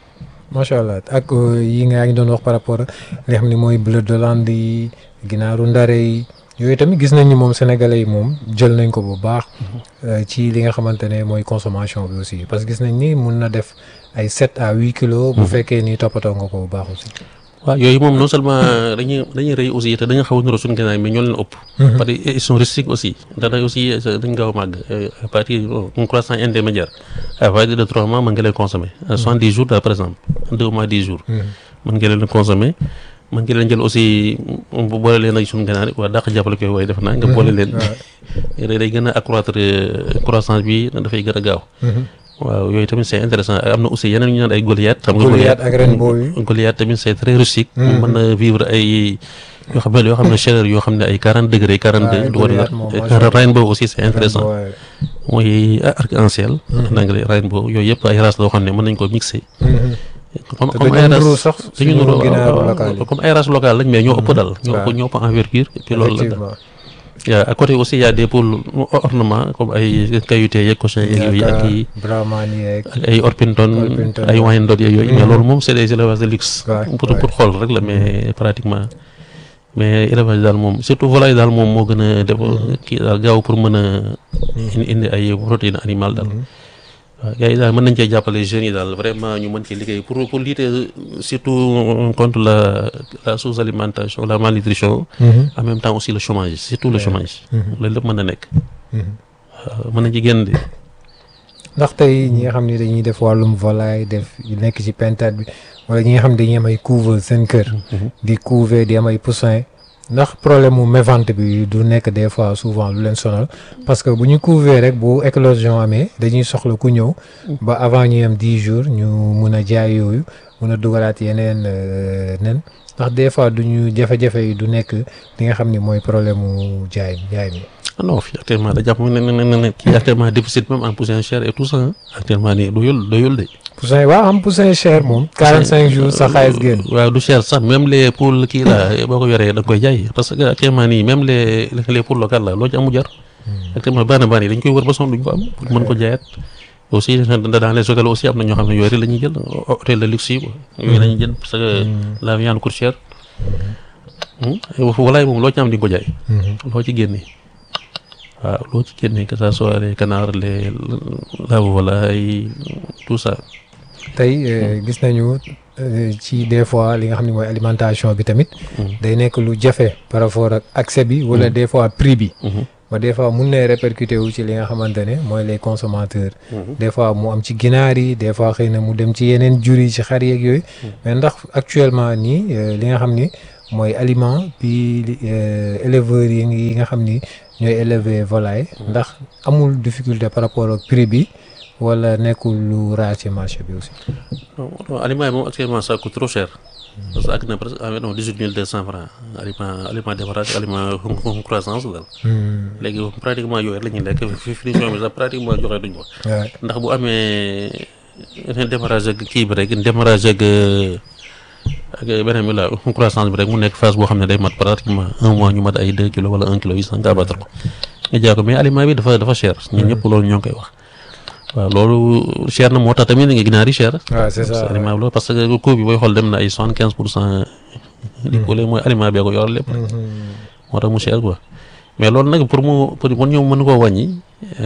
macha allah ak euh, yi nga yaa ngi doon wax par rapport ak li nga xam ne mooy bleu d'Hollande yi ginaaru ndare yi yooyu tamit gis nañ ni moom sénégalais yi moom jël nañ ko bu baax euh, ci li nga xamante ne mooy consommation bi aussi parce que gis nañ ni mun na def ay sept à huit kilos. bu fekkee ni toppatoo nga ko bu baax aussi. waaw yooyu moom non seulement dañuy dañuy rëy aussi te dañu xaw a niroo suñu gànnaay mais ñoo leen ëpp. parce que ils sont rustiques aussi dana aussi dañ gaaw a màgg à partir d'un croissant intermédiaire à partir de trois mois mën nga leen consommer à soixante dix jours par exemple deux mois dix jours. mën nga leen consommer mën nga leen jël aussi bu boole leen ak suñu gànnaar waa dàq jàppale koy waaye def naa nga boole leen. day gën a accroître croissance bi dafay gën a gaaw. waaw yooyu tamit c'est intéressant am na aussi yeneen ñu naan ay Goliath. xam nga Goliath ak Rainbow yi. Goliath tamit c'est très rustique. mu mën na vivre ay yoo xam ne yoo xam ne chaleur yoo xam ne ay quarante degré quarante deux. du war Rainbow aussi c'est intéressant mooy arc-en-ciel. en anglais Rainbow yooyu yëpp ay races loo xam ne mën nañ ko mixer. comme comme ay races sax dañu nuru comme ay races locales lañ mais ñoo ëpp dal. ñoo ëpp ñoo ëpp envergure et puis loolu la. yaa à côté aussi y a des poules ornement comme ay kayute yeeg cochon yeeg yooyu ak i ak ay orpington ay wyandotte yeeg yooyu mais loolu moom c'est des élevages de luxe pour pour xool rek la mais pratiquement mais élevage daal moom surtout volaille daal moom moo gën a def kii daal gaaw pour mën a indi ay protéines animales daal waaw gars yi daal mën nañ cee jàppale jeunes yi daal vraiment ñu mën ci liggéey pour pour lutter surtout contre la la sous-alimentation la malnutrition. en même temps aussi le chômage surtout le chômage. loolu lépp mën na nekk. waaw mën nañ ci génn de. ndax tey ñi nga xam ne dañuy def wàllum volaille def nekk ci pentade bi wala ñi nga xam ne dañuy am ay couveuse seen kër. di couver di am ay poussin ndax problème mu mévente bi du nekk des fois souvent lu leen sonal parce que bu ñu couver rek bu éclosion amee dañuy soxla ku ñëw ba avant ñuy am dix jours ñu mun a jaay yooyu mun a dugalaat yeneen nen ndax des fois du ñu jafe-jafe yi du nekk li nga xam ni mooy problème mu jaay jaay mi. non fii actuellement da jàpp ne ne ne kii actuellement déficit même en poussin cher et tout ça actuellement nii doyul doyul de. poussin waaw am poussin cher moom. 45 jours sa xaalis génn. waaw du cher sax même les poules kii la boo ko yoree da nga koy jaay parce que actuellement nii même les les poules locales la loo ci amu jar. actuellement bari bari dañ koy wër ba sonn duñ ko am pour mën ko jaayaat. aussi dans les hôtels aussi am na ñoo xam ne yooyu la ñuy jël hôtel de luxe yi quoi. yooyu la ñuy jël parce que la viande coûte cher. walaay moom loo ci am di nga ko jaay. loo ci génnee. waaw loo ci génnee que ça soit les canards les la volaille tout ça. tey gis nañu ci des fois li nga xam ne mooy alimentation bi tamit. day nekk lu jafe par rapport ak accès bi. wala des fois prix bi. ba des fois mun na répercuté wu ci li nga xamante ne mooy les consommateurs. des fois mu am ci ginaar yi des fois xëy na mu dem ci yeneen jur yi ci xar yeeg yooyu. mais ndax actuellement nii li nga xam ni mooy aliment bi éleveurs yi nga xam ni. ñooy élever volaille ndax amul difficulté par rapport ak prix bi wala nekkul lu raar ci marché bi aussi. non aliment yi moom actuellement ça coûte trop cher. parce que ak na presque environ dix huit mille deux cent francs aliment aliment démarrage aliment croissance daal. léegi pratiquement yooyu la ñuy lekk finition bi sax pratiquement joxe duñ ko. ndax bu amee démarrage ak kii bi rek démarrage ak. ak beneen bi la croissance bi rek mu nekk phase boo xam ne day mat pratiquement un mois ñu mat ay deux kilos wala un kilo huit cent nga abattre ko nga jaay ko mais aliment bi dafa dafa cher ñun ñëpp loolu ñoo ngi koy wax waaw loolu cher na moo tax tamit nga ginaar yi cher waaw c'est ça aliment bi loolu parce que coût bi booy xool dem na ay soixante quinze pour cent di ko mooy aliment bee ko yoral lépp moo tax mu cher quoi mais loolu nag pour mu pour ñu mën koo wàññi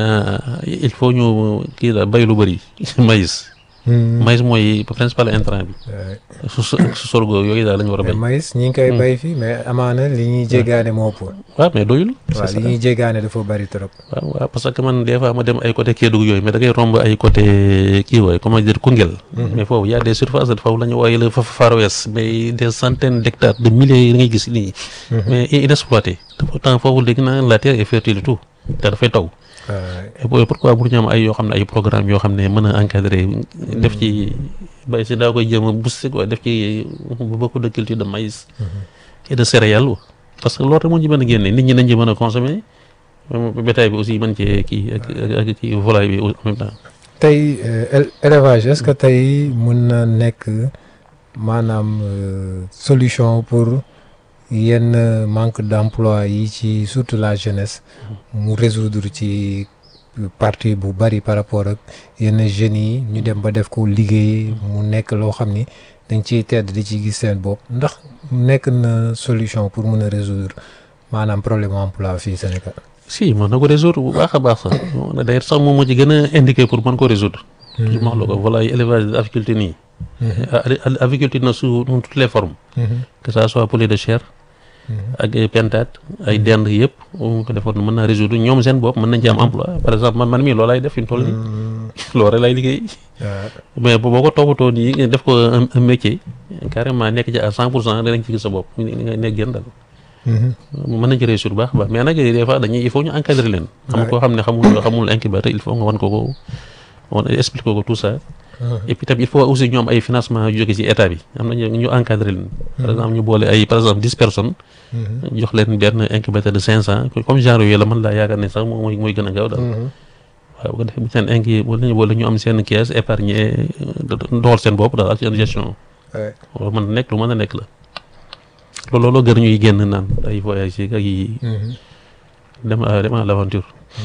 il faut ñu kii la bay lu bëri maïs maïs mooy principal intrant bi. su su sorgho yooyu daal la ñu war a béy. maïs ñi ngi koy bay fii mais amaana li ñuy jéggaane moo ëpp. waaw mais doyul. waaw li ñuy jéggaane dafa bari trop. waaw waaw parce que man des fois ma dem ay côté Kédougou yooyu mais da ngay romb ay côté kii wooy comment dire Koungheul. mais foofu y a des surfaces foofu la ñu wooye le Far West mais des centaines d'hectares de milliers yi da ngay gis nii. mais inexploité te pourtant foofu léegi naa la terre est fertile tout te dafay taw. et pourquoi pour ñu am ay yoo xam ne ay programme yoo xam ne mën a encadrer def ci bay si daa koy jéem a booster quoi def ci beaucoup de culture de maïs et de céréales parce que loolu rek moo ci mën a génne nit ñi nañ ci mën a consommer bétail bi aussi mën cee kii ak ak ci volaille bi en même temps tey élevage est-ce que tey mun na nekk maanaam solution pour yenn manque d'emploi yi ci surtout la jeunesse mu résoudre ci partie bu bari par rapport ak yenn jeunes yi ñu dem ba def ko liggéey mu nekk loo xam ni dañ ciy tedd di ci gis seen bopp ndax nekk na solution pour mun a résoudre maanaam problème emploi fii Sénégal. si mën na ko résoudre bu baax a baax sax d'ailleurs sax moom moo ci gën a indiqué pour mën ko résoudre. toujours ma wax la ko volaille élevage aviculture nii. aviculture na sous toutes les formes. que ça soit poulet de chair. ak ay pentade ay dend yëpp mu ko defoon mën naa résoudre ñoom seen bopp mën nañ ci am emploi par exemple man man mii loolu lay def fi mu toll nii loolu rek lay liggéey mais boo ko toppatoo nii def ko un métier carrément nekk ci à cent pour cent danañ ci gis sa bopp nga nekk gën dal mën nañ ci réussir baax baax mais nag des fois dañuy il faut ñu encadrer leen xam koo xam ne xamul xamul incubateur il faut nga wan ko ko wan expliquer ko tout ça et puis tamit il faut aussi ñu am ay financement yu jóge ci état bi am na ñu encadrer leen par exemple ñu boole ay par exemple dix personnes jox leen benn incubateur de cinq cent comme genre yooyu la mën laa yaakaar ne sax mooy mooy gën a gaaw daal waaw bu ko defee bu seen inki wala ñu boole ñu am seen caisse épargne doxal seen bopp daal ak seen gestion loolu mën na nekk lu mën a nekk la loolu loolu gën ñuy génn naan ay voyage yi ak yi dem dem à l'aventure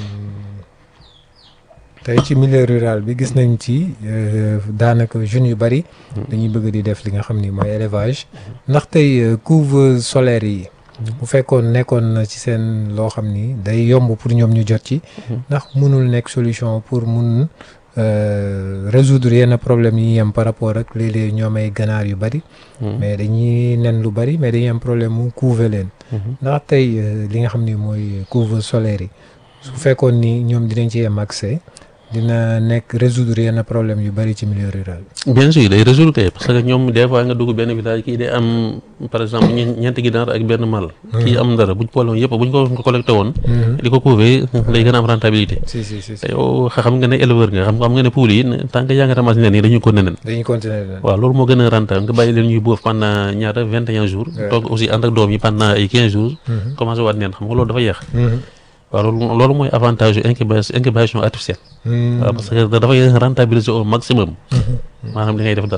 tey ci milieu rural bi gis nañ ci daanaka jeunes yu bari dañuy bëgg di def li nga xam ni mooy élevage ndax tey couveuse solaire yi bu fekkoon nekkoon na ci seen loo xam ni day yomb pour ñoom ñu jot ci ndax mënul nekk solution pour mun euh, résoudre yenn problème yi am par rapport ak léeg-léeg ñoom ay ganaar yu bari. mais dañuy nen lu bari mais dañuy am problème mu couver leen. ndax tey euh, li nga xam ni mooy couve solaire yi su fekkoon ni ñoom dinañ ci am accès dina nekk résoudre yenn problème yu bari ci milieu rural. bien sûr day résulté parce que ñoom des fois nga dugg benn village kii day am par exemple ñe- ñeenti ginaar ak benn mal kii am dara buñ boole woon yëpp buñ ko collecté woon di ko couver lay gën a am rentabilité si si si si te yow xam nga ne éleveur nga xam xam nga ne poule yi tant que yaa ngi ramasse nen yi dañuy ko nenen dañuy continuer leen. waaw loolu moo gën a rentable nga bàyyi leen ñuy boof pendant ñaata vingt et un jours toog aussi ànd ak doom yi pendant ay quinze jours commencé waat neen xam nga loolu dafa yeex waaw loolu loolu mooy avantage yu incubation incubation artificielle waaw parce que dafay rentabiliser au maximum maanaam li ngay def dal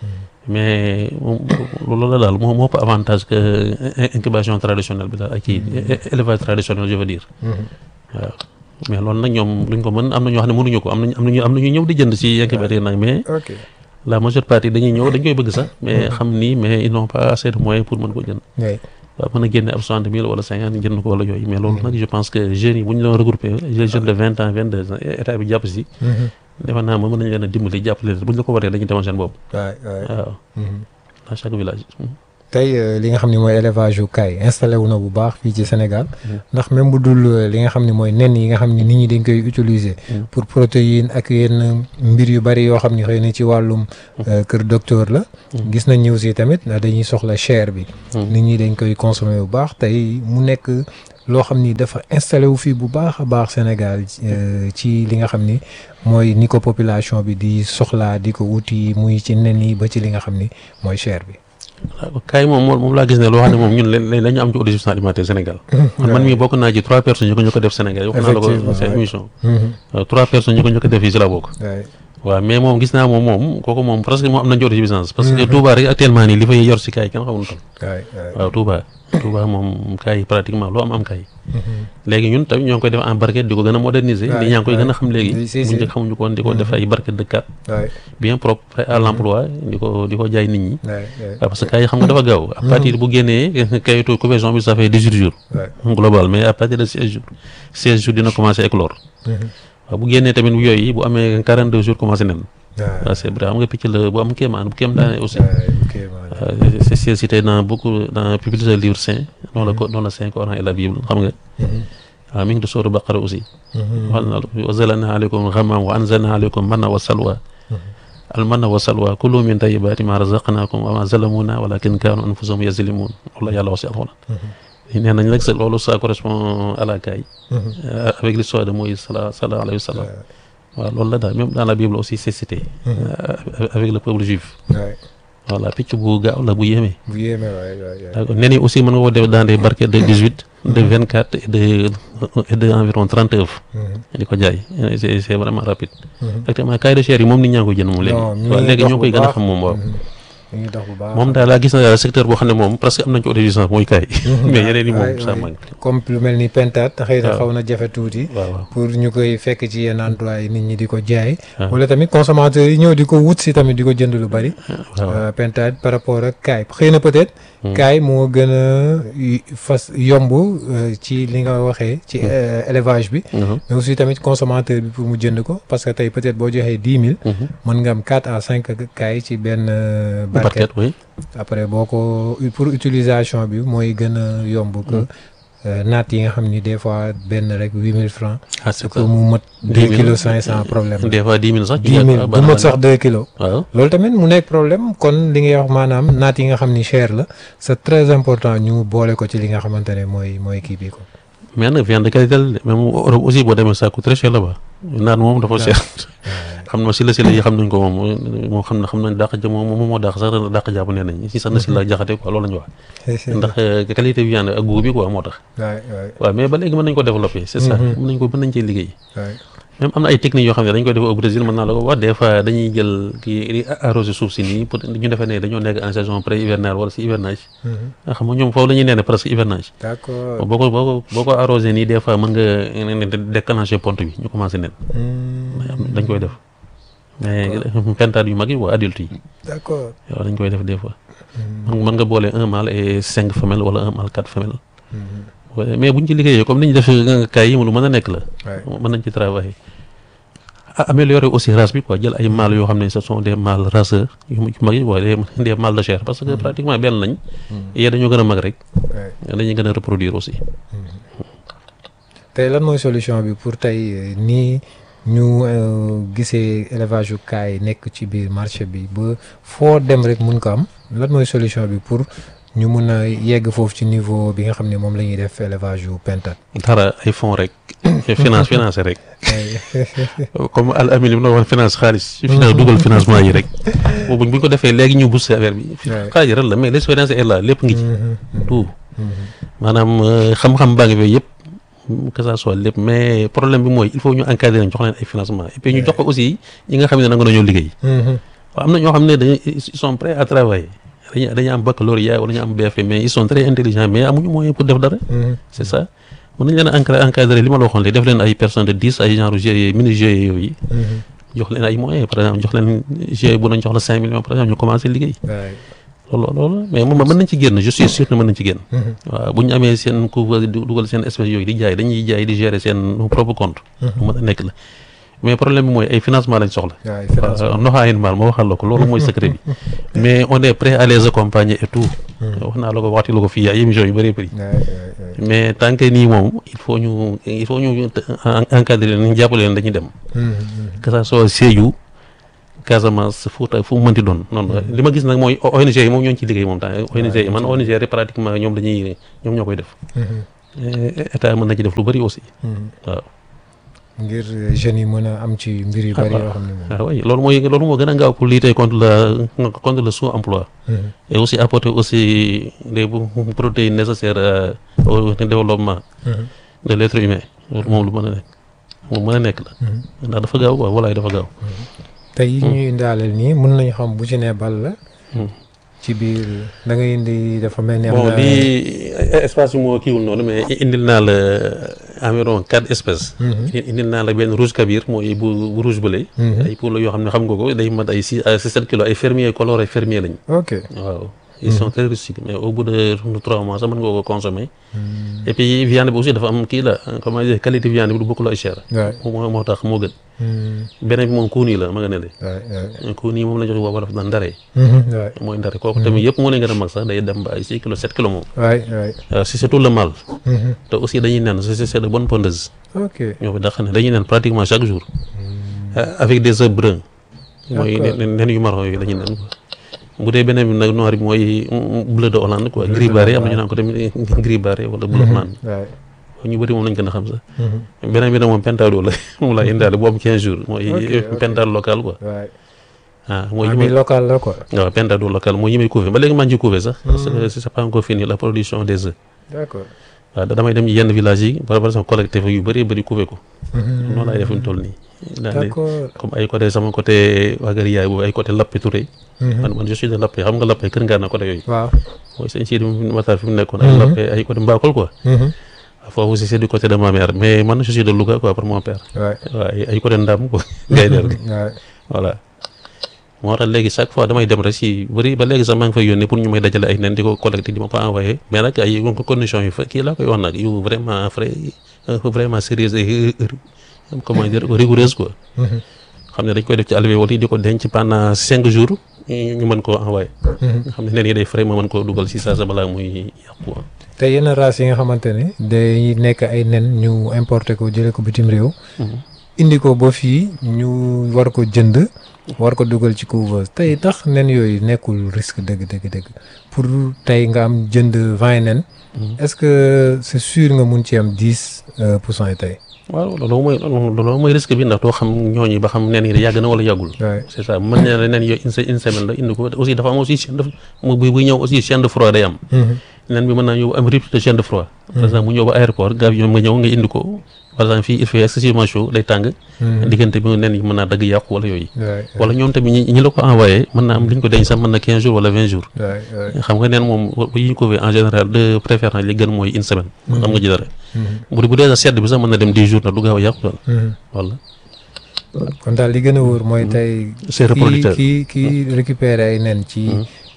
mais moom loolu la daal moo moo ëpp avantage que incubation traditionnelle bi daal ak kii élevage traditionnel je veux dire waaw mais loolu nag ñoom luñ ko mën am na ñoo xam ne mënuñu ko am nañ am nañu am nañu ñëw di jënd si incubateur nag mais ok la majeure partie dañuy ñëw dañ koy bëgg sax mais xam ni mais ils n'ont pas assez de moyens pour mën ko jënd oui waaw mën a génne ab soixante mille wala cinquante jënd ko wala yooyu mais loolu nag je pense que jeunes yi bu ñu doon regroupé les jeunes de vingt ans vingt deux ans état bi jàpp si defe naa moom mën nañu leen a dimbali jàppale leen bu ñu la ko waree dañuy demal seen bopp waay waay. waaw dans chaque village tey euh, li nga xam ne mooy élevage yu kaay installé wu na bu baax fii ci Sénégal ndax même bu dul euh, li nga xam ne mooy nen yi nga xam ne nit ñi dañ koy utiliser pour protéine ak yenn mbir yu bari yoo xam ne xëy na ci wàllum euh, kër docteur la gis nañ ni aussi tamit ndax dañuy soxla chair bi nit ñi dañ koy consommer bu baax tey mu nekk loo xam ni dafa installé wu fii bu baax a baax Sénégal euh, ci li nga xam ni mooy ni ko population bi di soxlaa di ko wuti muy ci nen yi ba ci li nga xam ni mooy chair bi waaw kaay moom moom moom laa gis ne loo xam ne moom ñun leen lañu am ci autosuffisance alimentaire Sénégal man man mii bokk naa ci trois personnes ñu ko ñu ko def Sénégal wax naa la ko Effectivement, seen ouais. émission waaw trois personnes ñu ko ñu ko def fii si la bokk waay waaw mais moom gis naa moom moom kooku moom presque moom am nañ ci autosuffisance parce que Touba rek actuellement nii li fay yor si kaay kenn xamul kon waay waay waaw Touba Touba moom kaay pratiquement loo am am kaay léegi ñun tamit ñoo ngi koy def en barquette di ko gën a moderniser Ouais, nit ñaa ngi koy gën a ouais. xam léegi Si, si. bu njëkk xamuñu ko woon di ko def ay barquette de quatre waay bien propre prêt à l'emploi di ko di ko jaay nit ñi waay waay waaw parce que kaay xam nga dafa gaaw à partir bu génnee kayitu conversion bi ça fait dix-huit jours waay global mais à partir de seize jours seize jours dina commencé éclore waaw bu génnee tamit bu yooyu bu amee quarante deux jours commencé nen waay waaw c'est vrai xam nga picc la bu am kéemaan bu kéem daane aussi ok voilà. Euh, c'est c'est cité dans beaucoup dans plusieurs livres saints dans le co- dans le Saint Coran et la Bible xam nga waaw mi ngi di sóoru Baqara aussi wax na wa zalana aleykum ghamam wa anzalna aleykum manna wa salwa al manna wa salwa kulu min tayyibati ma razaqnakum wa ma zalamuna walakin kanu anfusahum yazlimun wala yàlla wax si alxuraan nee nañ nag c'est loolu ça correspond à la caille euh, avec l'histoire de Moïse sala sala alayhi wa sallam waaw loolu la daal même dans la Bible aussi c'est cité euh, avec le peuple juif waay voilà picc bu gaaw la bu yéeme bu yéeme waay waay waay. d'accord nen yi aussi mën nga ko def dans des barquettes de 18 de 24 et de et de environ 30 œufs di ko jaay c'est c'est vraiment rapide actuellement caille de chair yi moom nit ñaa ngi koy jënd moom léegi Non, mi waaw ngi léegi dox ñoo bu koy gën a baax. xam moom waaw mi ngi dox bu baax. moom daal laa gis na daal secteur boo xam ne moom presque am nañ ci autosuffisance mooy caille mais yeneen yi moom waay, ça waay. manque comme lu mel ni pentate xëy na waaw. xaw na jafe tuuti. waaw waaw pour ñu koy fekk ci yenn endroit yi nit ñi di ko jaay. Ah. wala tamit consommateurs yi ñëw di ko wut si tamit di ko jënd lu bari. waaw Euh, pentade par rapport ak kaay xëy na peut-être. kaay moo gën a y- fas yomb euh, ci li nga waxee ci euh, élevage bi. Mhm. mais aussi tamit consommateur bi pour mu jënd ko parce que tey peut-être boo joxee dix mille. mën nga am quatre à cinq kaay ci benn euh, barquette. barquette oui après boo ko pour utilisation bi mooy gën a yomb que euh, naat yi nga xam ni des fois benn rek huit mille francs ah c'est ça pour mu mët deux 10 000. kilos cinq cent problème la des fois 10 000 sax dix mille bu mët sax deux kilos waaw loolu tamit mu nekk problème kon li ngay wax maanaam naat yi nga xam ni cher la c'est très important ñu boole ko ci li nga xamante ne mooy mooy kii bi ko mais nag viande de qualité la de même Europe aussi boo demee ça coûte très cher là-bas naan moom dafa cher xam na si la si la yi xam nañ ko moom moom xam na xam nañ dàq ja moom moom moo dàq sax dàq jàpp nee nañ si sax na si la jaxate quoi loolu la ñu wax ndax euh, qualité viande ak goût bi quoi moo tax waay waay waaw mais ba léegi mën nañ ko développer c'est ça mën nañ ko mën nañ cee liggéey waay même am na ay techniques yoo xam ne dañ koy def au Brésil mën naa la ko wax des fois dañuy jël kii di arroser suuf si nii pour ñu defee ne dañoo nekk en saison pré hivernale wala si hivernage nga xam nga ñoom foofu la ñuy nee ne presque hivernage d'accord boo ko boo ko boo ko arrosé nii des fois mën nga déclencher ponte bi ñu commencé nen dañ koy def mais pentade yu mag yi waa adulte yi d'accord waaw dañ koy def des fois mën mën nga boole un mâle et cinq femelles wala un mâle quatre femelles Ouais, mais buñ ci liggéeyee comme ni ñu def kay yi mu lu mën a nekk la waay mën nañ ci travailler a- améliorer aussi race bi quoi jël ay mâles yoo xam ne ce sont des mâles raceurs yu yu mag yi waaye des des mâles de chair parce que pratiquement benn lañ yee dañoo gën a mag rek dañuy gën a reproduire aussi tey lan mooy solution bi pour tey euh, nii ñu euh, gisee élevage yu kaay nekk ci biir marché bi ba foo dem rek mun ko am lan mooy solution bi pour ñu mun a yegg foofu ci niveau bi nga xam ne moom la ñuy def élevage yu pentat dara ay fonds rek finance financé rek comme al amin li mu doon wax finance xaalis ci finance dugal financement yi rek boobu buñ ko defee léegi ñu booster affaire bi Ouais. xaalis ren la mais l'expérience est là lépp ngi ci tout maanaam euh, xam-xam baa ngi fi yëpp que ça soit lépp mais problème bi mooy il faut ñu encadrer leen jox leen ay financement et puis ñu jox ko aussi ñi nga xam ne nanga nañoo liggéey waaw am na ñoo xam ne dañuy ils sont prêts à travailler dañuy dañuy am baccalauréat wala ñu am BFM mais ils sont très intelligents mais amuñu moyen pour def dara c'est ça mën nañ leen a encadrer encadrer li ma la waxoon léegi def leen ay personnes de dix ay genre GIE mini GIE yooyu jox leen ay moyens par exemple jox leen GIE bu nañ jox la cinq millions par exemple ñu commencé liggéey loolu loolu mais moom mën nañ ci génn je suis sûr que mën nañ ci génn waaw bu ñu amee seen couveuse di dugal seen espèce yooyu di jaay dañuy jaay di gérer seen propre compte lu mën a nekk la mais problème bi mooy ay financement lañ soxla Ouais, financement. waaw noxaayin maal ma waxal la ko loolu mooy secret bi mais on est prêt à les accompagner et tout wax naa la ko waxti la ko fii ay émission yu bëree bëri mais tant que nii moom il faut ñu il faut ñu en- encadrer leen jàppale leen dañuy dem que ça soit Sédhiou Casamance Fouta fu mu mënti doon noonu li ma gis nag mooy ONG yi moom ñoo ngi ci liggéey moom temps ONG yi man ONG rek pratiquement ñoom dañuy ñoom ñoo koy def Eh, état mën na ci def lu bëri aussi waaw ngir jeunes yi mën a am ci mbir yu bari yoo xam ne moom ah oui loolu mooy loolu moo gën a gaaw pour lutter contre la contre le sous-emploi et aussi apporter aussi les protéines nécessaires euh, au développement de l'être humain loolu moom lu mën a nekk moom mën a nekk la ndax dafa gaaw quoi walaay dafa gaaw tey yi ñuy indaaleel nii mun nañu xam bu ci ne bal la ci biir da nga indi dafa mel ni am bon na lii espace bi moo kiiwul noonu mais indil naa la environ quatre espèces indil naa la benn rouge kabir mooy bu bu rouge bële ay pour la yoo xam ne xam nga ko day mat ay six à sept kilos ay fermier coloré fermier lañ ok waaw ils sont très rustiques mais au bout de trois mois sax mën nga ko consommer et puis viande bi aussi dafa am kii la comment dire qualité viande bi du bokkul ay cher waay moo moo tax moo gën beneen bi moom kuuni la ma nga ne le waay kuuni moom la jox wolof daan ndare waay mooy ndare kooku tamit yëpp moo leen gën a mag sax day dem ba ay six kilos sept kilos moom waay waay Euh, si c'est tout le mâle te aussi dañuy nen c'est c'est de bonnes pondeuses ok ñoo fi dàq ne dañuy nen pratiquement chaque jour Euh, avec des œufs bruns mooy D'accord. nen nen yu marron yooyu dañuy nen quoi bu dee beneen bi nag noir bi mooy mm, bleu de Hollande quoi gris barré am na ñu naan ko tamit gris barré wala bleu Hollande waay ñu bëri moom lañ gën a xam sax beneen bi nag moom pentado la moom laa indaale bu am 15 jours mooy Ok, ok. pentado local quoi waay ah mooy ah yi bi may local la quoi waaw pentado local mooy yi may couver ba léegi maa ngi ciy couver sax parce que c'est pas encore fini la production des œufs d'accord waaw da damay dem yenn village yi par exemple collecté fa yu bëri bëri couver ko noonu laay def fi mu toll nii daal di d'accord comme ay côté sama côté waagari yaay boobu ay côté Lappé Touré man man je suis de Lappé xam nga Lappé kër ngaa na côté yooyu waaw mooy sëñ Sidi Matar fi mu nekkoon ay Lappé ay côté Mbakol quoi foofu aussi c'est du côté de ma mère mais man je suis de Louga quoi pour mon père waay waaw ay ay côté Ndam quoi ngay der gi waay voilà moo tax léegi chaque fois damay dem rek si bëri ba léegi sax maa ngi fay yónnee pour ñu may dajale ay nen di ko collecté di ma ko envoyé mais nag ay conditions yu fa kii laa koy wax nag yu vraiment frais vraiment sérieuses et comment dire rigoureuses quoi xam ne dañ koy def ci alvéole yi di ko denc pendant cinq jours ñu ñu mën koo envoyé nga xam ne nen yi day frais ma mën koo dugal si saa sa balaa muy yàqu quoi te yenn race yi nga xamante ne day nekk ay nen ñu importé ko jëlee ko bitim réew indi ko ba fii ñu war ko jënd war ko dugal ci couveuse tey tax nen yooyu nekkul risque dëgg dëgg dëgg pour tey nga am jënd vingt nen est-ce que c'est sûr nga mun ci am dix pour cent yi tey waaw loolu mooy loolu mooy risque bi ndax doo xam ñooñu ba xam nen yi yàgg na wala yàggul waay c'est ça mën na la nen yooyu une se- une semaine la indi ko aussi dafa am aussi chaîne de mu buy buy ñëw aussi chaîne de froid day am nen bi mën naa ñëw am rupture de chaîne de froid par exemple mu ñëw ba aéroport gars yi ñoom nga ñëw nga indi ko par exemple fii il fait excessivement chaud day tàng diggante bi nen yi mën naa dagg yàqu wala yooyu waay wala ñoom tamit ñi ñi la ko envoyé mën naa am li ñu ko denc sax mën na 15 jours wala 20 jours waay waay xam nga neen moom bu ñu ko en général de préférence li gën mooy une semaine xam nga ji dara bu bu dee sa sedd bi sax mën na dem 10 jours nag du gaaw a yàqu daal wala kon daal li gën a wóor mooy tey c'est kii reproducteur kii kii récupérer ay nen ci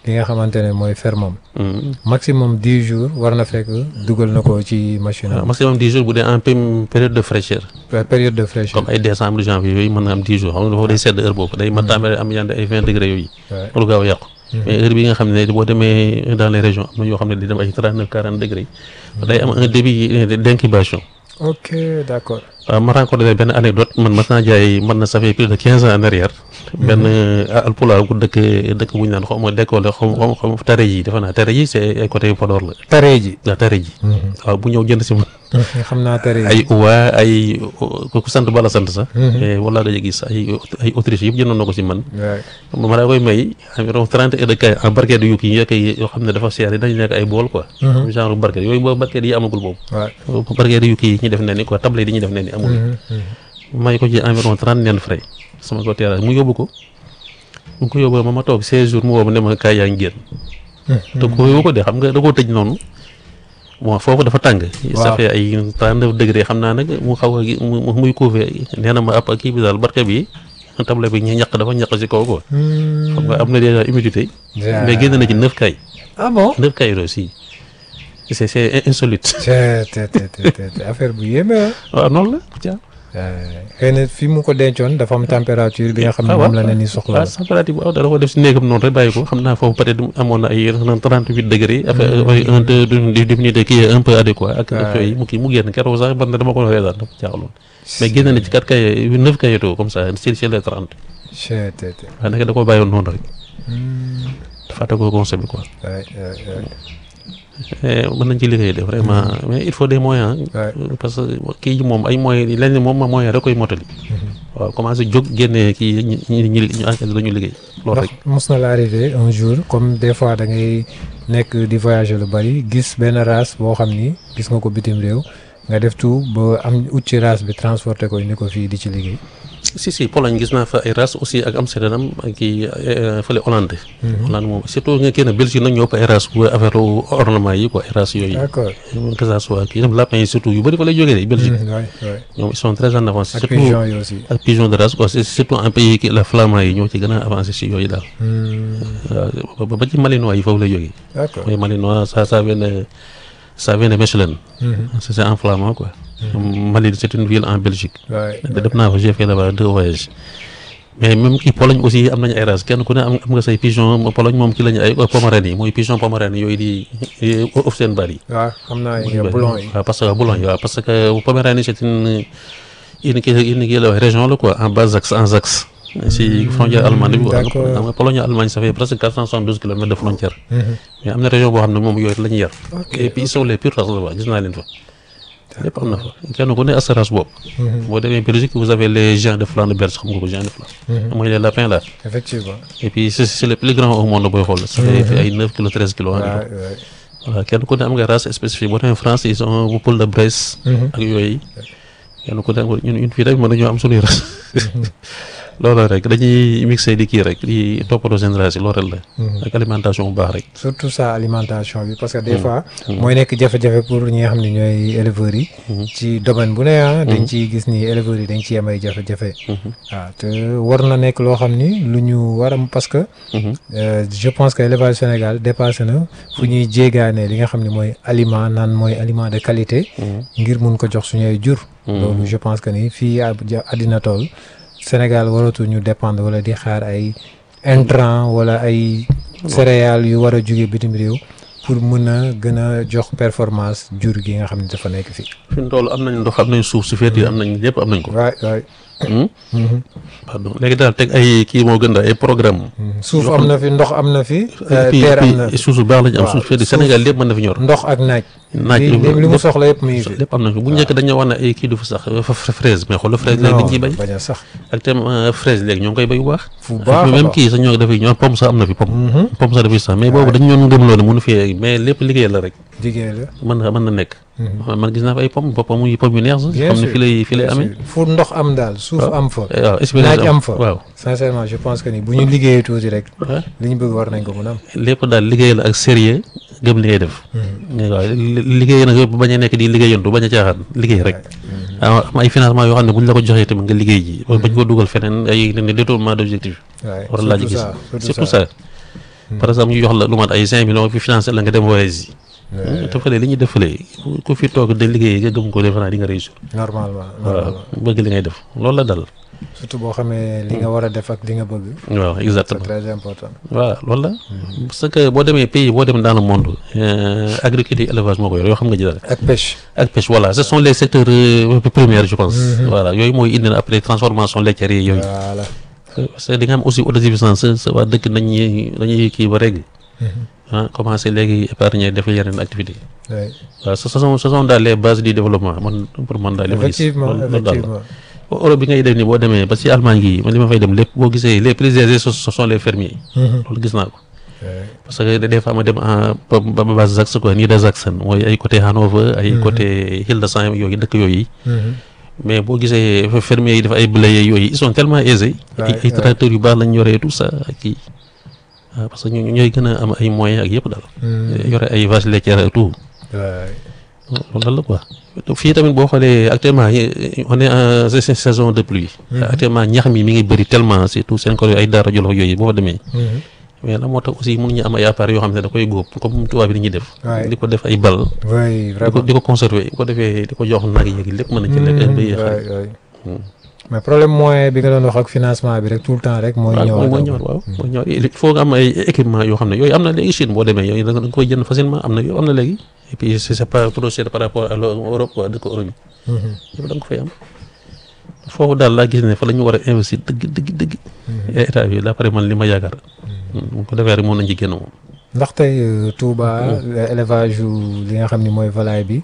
li nga xamante ne mooy fermam Mhm. maximum dix jours war na fekk dugal na ko ci machine waaw am maximum dix jours bu dee en pém- période de fraîcheur période de fraîcheur comme ay décembre janvier yooyu mën na am dix jours xam nga dafa day sedd heure boobu day ma tàmbali am yande ay vingt degré yooyu Ouais. lu gaaw a yàqu mais heure bi nga xam ne boo demee dans les régions am na yoo xam ne di dem ay trente neuf quarante degré day am un début d' incubation ok d'accord waaw ma rencontré benn anecdote man mas naa jaay man na ça fait plus de quinze ans en arrière benn alpulaar bu dëkk dëkk bu ñu naan xaw ma décollé xaw ma xaw ma tare ji defe naa tare ji c' est ay côté Podor la tare ji waaw tare ji waaw bu ñëw jënd si man xam naa tare ji ay uwa ay ku sant bala sant sax mais wala dañu gis ay ay autriche yëpp jëndoon na ko si man Ouais. ma daa koy may environ trente heures de caille en barquette yu kii yi yoo xam ne dafa seer yi dañu nekk ay bool quoi genre barquette yooyu boobu barquette yi amagul boobu Ouais. barquette yu kii yi ñu def ne ni quoi table yi ñu def ne ni amul may ko ci environ trente nen frais sama ko terrasse mu yóbbu ko mu ko yóbbu ma ma toog seize jours mu woo ma ne ma kaay yaa ngi génn te ko yóbbu ko de xam nga da koo tëj noonu bon foofu dafa tàng ça fait ay trente neuf degré xam naa nag mu xaw a gi- mu mu- muy couvé nee na ma ab kii bi daal barke bi table bi ñu ñaq dafa ñaq si kaw quoi xam nga am na déjà humidité mais génn na ci neuf kay ah bon neuf kay aussi c'est c'est insolite te te te te te affaire bu yéeme ah. waaw noonu la caa xëy na fi mu ko dencoon dafa am température bi nga xam ne moom la ne ni soxla waaw température bu waaw da ko def si néegam noonu rek bàyyi ko xam naa foofu peut être amoon na ay trente huit degré après ay un deux di diminué qui est un peu adéquat ak ak yooyu mu kii mu génn keroog sax man dama ko reetaan dafa jaaxaloon mais génn na ci quatre kay neuf kayeto comme ça si si les trente te te te waaye nag da ko bàyyoon noonu rek fàtte ko conseil bi quoi waay waay waay. Eh, mën nañ ci liggéey de vraiment mais il faut des moyens Ouais. parce que kii moom ay moyens yi lenn moom moyen rek koy mottali waaw commencé jóg génne kii ñi ñi ñi ñu enquête dañu liggéey loolu ndax rek mos na la arrivé un jour comme des fois da ngay nekk di voyager lu bari gis benn race boo xam ni gis nga ko bitim réew nga def tout ba am ut ci race bi transporté ko indi ko fii di ci liggéey. si si Pologne gis naa fa ay race aussi ak Amsterdam ak kii eh, fële Hollande Hollande moom surtout nga kenn Belgique nag ñoo ëpp ay race bu affaire ornement yi quoi ay race yooyu d'accord. que ça soit kii tam lapin yi surtout yu bëri fa lay jógee de Belgique waay waay. ñoom ils sont très en avance ak surtout pigeon yi aussi. ak pigeon de race quoi c'est surtout un pays qui la flamand yi ñoo ci gën a avancé si yooyu daal waaw ba- ba ci malinois yi foofu lay jógee d'accord. mooy malinois ça ça vient de ça vient de Mechelen c'est c'est en flamand quoi Malines c'est une ville en Belgique waay def naa fa j'ai fait là-bas deux voyages mais même kii Pologne aussi am nañu ay races kenn ku ne am am nga say pigeon Pologne moom ki lañu ay pomerane yi mooy pigeon pomerane yooyu di Offenbach yi waaw xam naa yi boulon yi. waaw parce que boulon yi waaw parce que pomerane c'est une une kii une kii la wax région la quoi en Bas-Saxe en Saxe si frontière allemande bi quoi d'accord. xam nga Pologne Allemagne ça fait presque quatre cent soixante-douze kilomètres de frontière mais am na région boo xam ne moom yooyu la ñuy yar et puis ils sont les pures races là-bas gis naa leen fa lépp am na fa kenn ku ne assurance boobu boo demee Belgique vous avez les gens de Flandre belge xam nga ko gens de Flandre mooy les lapins là effectivement. et puis c'est c'est le plus grand au monde booy xool ça fait fi ay neuf kilos treize kilos waay environ waay. voilà kenn ku ne am nga race spécifique boo demee France ils ont bu poule de Bresse ak yooyu kenn ku ne am nga ñun ñun fii rek mën nañoo am suñuy race loolu rek dañuy mixé di kii rek di toppatoo seen race yi loolu rek la ak alimentation bu baax rek surtout ça alimentation bi parce que des fois mooy nekk jafe-jafe pour ñi nga xam ne ñooy éleveurs yi ci domaine bu ne ah dañ ciy gis ni éleveurs yi dañ ciy am ay jafe-jafe waaw te war na nekk loo xam ni lu ñu war a parce que euh, je pense que élevage Sénégal dépassé na fu ñuy jéegaane li nga xam ne mooy aliment naan mooy aliment de qualité ngir mun ko jox suñu ay jur loolu je pense que ni fii à àddina tool Sénégal waratu ñu dépendre wala di xaar ay intrants wala ay céréales yu war a jóge bitim réew pour mën a gën a jox performance jur gi nga xam ne dafa nekk fii. fi mu toll am nañ ndox am nañ suuf su feet yi am nañ lépp am nañ ko waay waay. pardon léegi daal teg ay kii moo gën daal ay programme suuf am na fi ndox am na fi. et puis terre am na puis suuf su baax lañu am waaw, suuf feet yi suuf. Sénégal lépp mën na fi ñor ndox ak naaj. naaj li li li mu soxla yëpp mu ngi fi. lépp am na fi bu njëkk dañoo wax ne ay kii du fa sax fa fa fraise mais xoolal fraise léegi dañ ciy bay bañ a sax. ak tam fraise léegi ñoo ngi koy bay bu baax fu baax a même baax. kii sax ñoo dafay ñoo pomme sax am na fi pomme pomme sax dafay sax mais boobu dañu ñoon gëmloo ne mënu fi mais lépp liggéey la rek jigéen la. mën na mën na nekk man gis naa fa ay pomme pomme yu pomme yu neex sax bien xam ne sûr fi lay fi lay amee fu ndox am daal suuf am fa. waaw expérience naaj am fa. waaw sincèrement je pense que ni bu ñu liggéeyee tuuti rek. Ouais. li ñu bëgg war nañ ko mën a am. lépp daal liggéey la ak sérieux gëm li ngay def waaw li- liggéey nag bu bañ a nekk di liggéeyantu bañ a caaxaan liggéey rek am am ay financement yoo xam ne bu ñu la ko joxee tamit nga liggéey ji bañ ko dugal feneen ay ne détournement d'objectif waay war a laaj surtout gis ça surtout ça par exemple ñu jox la lu mat ay cinq millions fi financé la nga dem voyage yi te fële li ñuy def fële ku fi toog de liggéey nga gëm ko defe naa di nga réussir normalement waaw normalement bëgg li ngay def loolu la dal surtout boo xamee li nga war a def ak li nga bëgg waaw c'est exactement très important voilà loolu la parce que boo demee pays boo dem dans le monde euh, agriculture élevage moo ko yor yoo xam nga ji dara ak pêche ak pêche voilà ce sont les secteurs euh, primaires je pense voilà yooyu mooy indi na après transformation laitière yi yooyu voilà parce que di nga am aussi autosuffisance sa sa waa dëkk dañuy dañuy kii ba régg ah commencé léegi épargner def yeneen activité oui. waaw ce sont ce sont daal les bases du développement man pour man daal li ma gis effectivement loolu loolu daal la. effectivement Europe bi ngay def ni boo demee ba si Allemagne gi man li ma fay dem lépp boo gisee les plus aisés ce ce sont les fermiers loolu gis naa ko parce que des fois ma dem en ba ba ba Saxe quoi Niedersachsen mooy ay côté Hanover ay côté Hildesheim yooyu dëkk yooyu mais boo gisee fermiers yi def ay blé yooyu ils sont tellement aisés ay Ouais, ay tracteurs yu baax lañ yoree tout ça ak kii waaw parce que ñu ñooy gën a am ay moyens ak yëpp daal yore ay vaches laitières et tout Ouais. loolu la quoi fii tamit boo xoolee actuellement yi- on est en sa- sa- saison de pluie. actuellement ñax mi mi ngi bëri tellement surtout seen ko ay daara jolof yooyu boo fa demee. mais la moo tax aussi mënuñu am ay appareils yoo xam ne da koy góob comme tubaab bi ni ñuy def. Ouais. di ko def ay bal. oui di ko vraiment di ko conserver bu ko defee di ko jox nag yeeg lépp mën na ci lekk. ba yéex a oui oui mais problème moyen bi nga doon wax ak financement bi rek tout le temps rek mooy waaw ñëwaat mooy ñëwaat waaw mooy ñëwaat il faut nga am ay équipement yoo xam ne yooyu am na léegi Chine boo demee yooyu da nga da nga koy jënd facilement am na yooyu am na léegi et puis c'est c'est pas procédé par rapport à l'Europe quoi dëkk Europe yi yëpp da nga ko fay am foofu daal laa gis ne fa la ñu war a investir dëgg dëgg dëgg état bi d'après man li ma yaakaar bu ko defee rek moom nañ ci génn moom ndax tey euh, Touba élevage yu li nga xam ni mooy volaille bi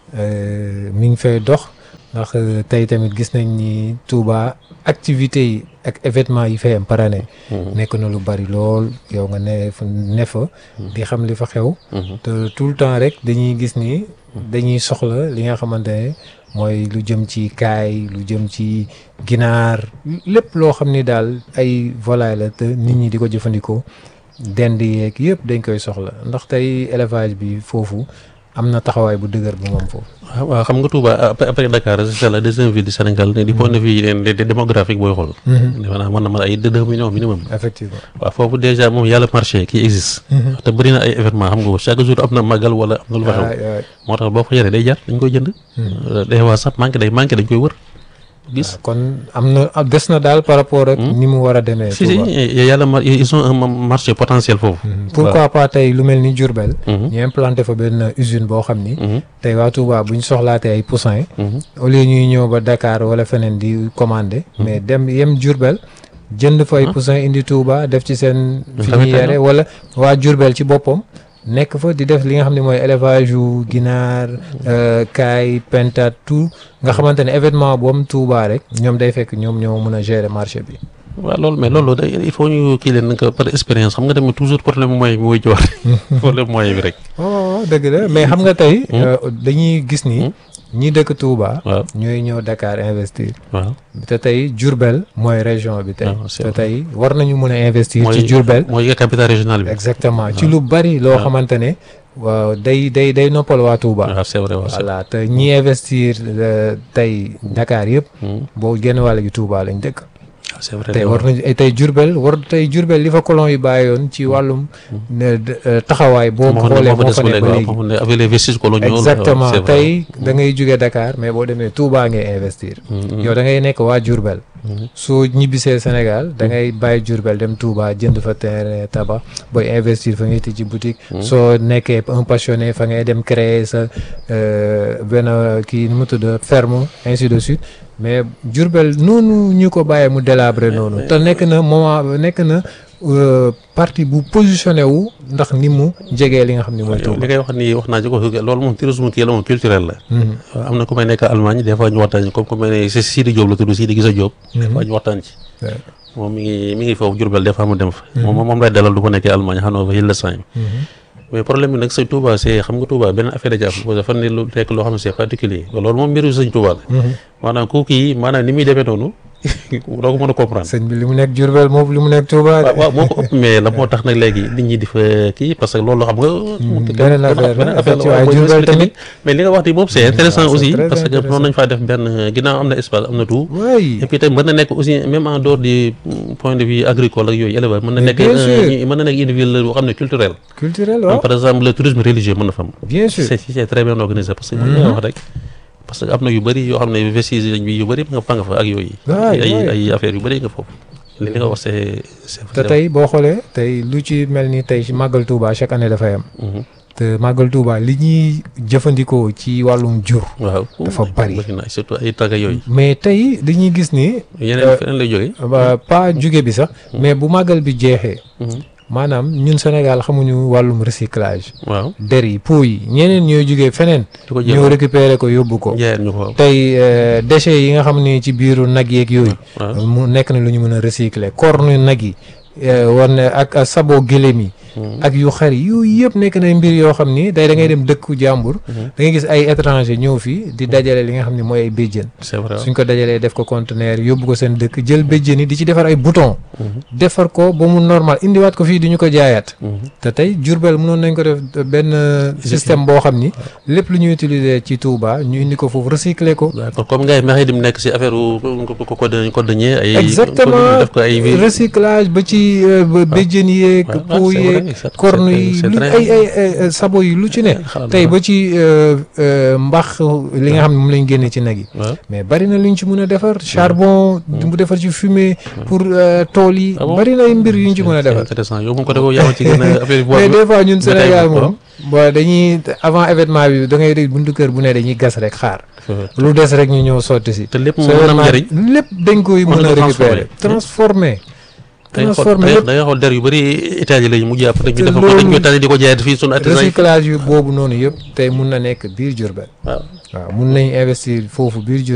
euh, mi ngi fay dox ndax euh, tey tamit gis nañ ni Touba activités yi ak événements yi fay am par année nekk na lu bari lool yow nga ne fa ne fa di xam li fa xew te tout le temps rek dañuy gis ni dañuy soxla li nga xamante ne mooy lu jëm ci kaay lu jëm ci ginaar lépp loo xam ni daal ay volaille la te nit ñi di ko jëfandikoo dend yeeg yëpp dañ koy soxla ndax tey élevage bi foofu am na taxawaay bu dëgër bu moom foofu. waaw waaw xam nga Touba après après Dakar c'est la deuxième ville du Sénégal ne du point de vue de de démographique booy xool. defe naa mën na mën ay deux millions minimum. effectivement waaw foofu déjà moom yàlla marché qui existe. te bëri na ay événement xam nga ko chaque jour am na màggal wala am na lu fa xew. waay waay. moo tax boo fa yoree day jar dañ koy jënd. day waa sax manqué day manqué dañ koy wër gis. kon am na ah, des na daal par rapport ak ni mu war a demee. si si Touba. yàlla mar ils ont un marché potentiel foofu. pourquoi pas tey lu mel ni Diourbel. Mhm. ñu implanté fa benn usine boo xam ni. Mhm. tey waa Touba bu ñu soxlaatee ay poussins. Mhm. au lieu ñuy ñëw ba Dakar wala feneen di commander. mais dem yem Diourbel jënd fa ay poussins indi Touba def ci seen. fi tamit ñuy tey yare wala waa Diourbel ci boppam. nekk fa di def li nga xam ne mooy élevage yu ginaar euh, kaay pentat tout nga xamante ne événement bu am Touba rek ñoom day fekk ñoom ñoo mën a gérer marché bi. waaw loolu mais loolu da il faut ñu kii leen que par expérience xam nga tamit toujours problème moyen bi mooy ci war problème moyen bi rek. oh dëgg la mais xam nga tey. euh, dañuy gis ni. ñi dëkk Touba. waaw ñooy ñëw Dakar investir. waaw. te tey Diourbel mooy région bi tey. Ah, c'est te vrai. tey war nañu mën a investir ci mooy Diourbel. mooy capitale régionale bi. exactement ci lu bari loo xamante ne. waaw day day day noppal waa Touba. waaw c'est vrai waaw c'est voilà te ñi investir euh, tey Dakar yëpp. boo génn wàll gi Touba lañ dëkk. c'est vrai tey war nañu tey Diourbel war tey Diourbel li fa colon yi bàyyoon ci wàllum. ne de- euh, taxawaay boo moo xoolee fa moo des fa ba ne léegi ba waaw léegi. foofu ne avec les vestiges coloniaux exactement c'est vrai. tey da ngay jóge Dakar mais boo demee Touba ngay investir. yow da ngay nekk waa Diourbel. soo ñibbisee Sénégal da ngay bàyyi Diourbel dem Touba jënd fa terrain tabax booy investir fa ngay tijji boutique. soo nekkee un passionné fa ngay dem créer sa euh, benn kii nu mu tudd ferme ainsi de suite mais Diourbel noonu ñu ko bàyyee mu délabré noonu te nekk na moment nekk na euh, parti bu positionné wu ndax ni mu jegee li nga xam ne mooy li Touba. ngay wax nii wax naa ci ko loolu moom tourisme kii la moom culturel la. Mhm. waaw am na ku may nekk Allemagne des fois ñu waxtaan comme ku may ne c'est Sidi Diop la tudd Sidi Gisa Diop. des fois ñu waxtaan ci. Ouais. moom mi ngi mi ngi foofu Diourbel des fois mu dem fa. moom moom lay dalal du ko nekkee Allemagne Hannover Hildesheim. mais problème bi nag sëñ Touba c'est xam nga Touba benn affaire da ci am dafa ne lu nekk loo xam ne c'est particulier loolu moom mbiru sëñ Touba la. maanaam kooku yi maanaam ni muy demee noonu doo ko mën a comprendre. sëñ bi li mu nekk Diourbel moom li mu nekk Touba. waaw waaw moo ko ëpp mais la moo tax nag léegi nit ñi di fa kii parce que loolu xam nga. beneen affaire la affaire la waaye waaye Diourbel tamit. mais li nga wax ni moom c'est intéressant c'est aussi très parce que intéressant. noonu nañ faa def benn ginnaaw am na espace am na tout. waay et puis tamit mën na nekk aussi même en dehors du point de vue agricole ak yooyu éleveur mën na Mais nekk bien sûr. un- mën na nekk une ville boo xam ne culturelle. culturel Comme waaw par exemple le tourisme religieux mën na fa am. bien sûr c'est c'est très bien organisé parce que li nga wax rek parce que am na yu bëri yoo xam ne vestiges bi yu bëri nga fa nga fa ak yooyu. Waay, ay waay. ay affaires yu bëri nga foofu. li nga wax c'est c'est te tey boo xoolee tey lu ci mel ni tey ci màggal Touba chaque année dafay am Mhm. te màggal Touba li ñuy jëfandikoo ci wàllum jur waaw dafa bari. bëri na surtout ay tagga yooyu. mais tey dañuy gis ni yeneen feneen lay jógee. ba pas jóge bi sax mais bu màggal bi jeexee maanaam ñun Sénégal xamuñu wàllum recyclage waaw der yi pou yi ñeneen ñooy jógee feneen di ko jël ñoo récupérer ko yóbbu ko jaayeen ñu ko waaw. tey euh, déchets yi nga xam ne ci biiru nag yeeg yooyu waaw. mu nekk na lu ñu mën a recycler corne nag yi euh, war na ak ak sabo gëléem yi ak yu xar yi yooyu yëpp nekk na mbir yoo xam ni day da ngay dem dëkku jàmbur da ngay gis ay étranger ñëw fii di dajale li nga xam ne mooy ay béjjën c'est vrai suñ ko dajalee def ko conteneur yóbbu ko seen dëkk jël béjjën yi di ci defar ay bouton defar ko ba mu normal indiwaat ko fii di ñu ko jaayaat te tey Jurbel mënoon nañ ko def benn système boo xam ni lépp lu ñuy utiliser ci Touba ñu indi ko foofu recycler ko d'accord comme gars yi mexe dim nekk si affaire u ko ko cordonnier ay exactement def ko ay recyclage ba ci euh, ba béjjën yeeg waaw, pot c'est vrai, yeeg c'est- corne c'est- yi c'est lu très- ay ay ay sabo yi lu ci ne xalaat tey naa. ba ci euh, euh, mbax li nga xam ne moom lañ génne ci nag yi waaw mais bari na lu ñu ci mën a defar charbon mu defar ci fumée pour euh, tool yi Ah bon bari na ay mbir yu ñu ci mën a c'est defar intéressant yow moom ko defoo yaa ma ci gën a affaire mais des fois ñun détail Sénégal boobu, moom bon dañuy avant événement bi da ngay dégg buntu kër bu ne dañuy gas rek xaar waaw. lu des rek ñu ñëw sotti si te lépp mu sa mën a am événement njëriñ lépp dañ koy Mën mën na a ko récupérer transformer da ngay xool transformer lépp da ngay xool der yu bëri Italie lañu mujj après ñu te defar ko dañ koy loolu- tànn di ko jaayat fii sunu artisan yi recyclage yu boobu noonu yëpp tey mun na nekk biir Diourbel waaw waaw mun nañ investir foofu biir Diourbel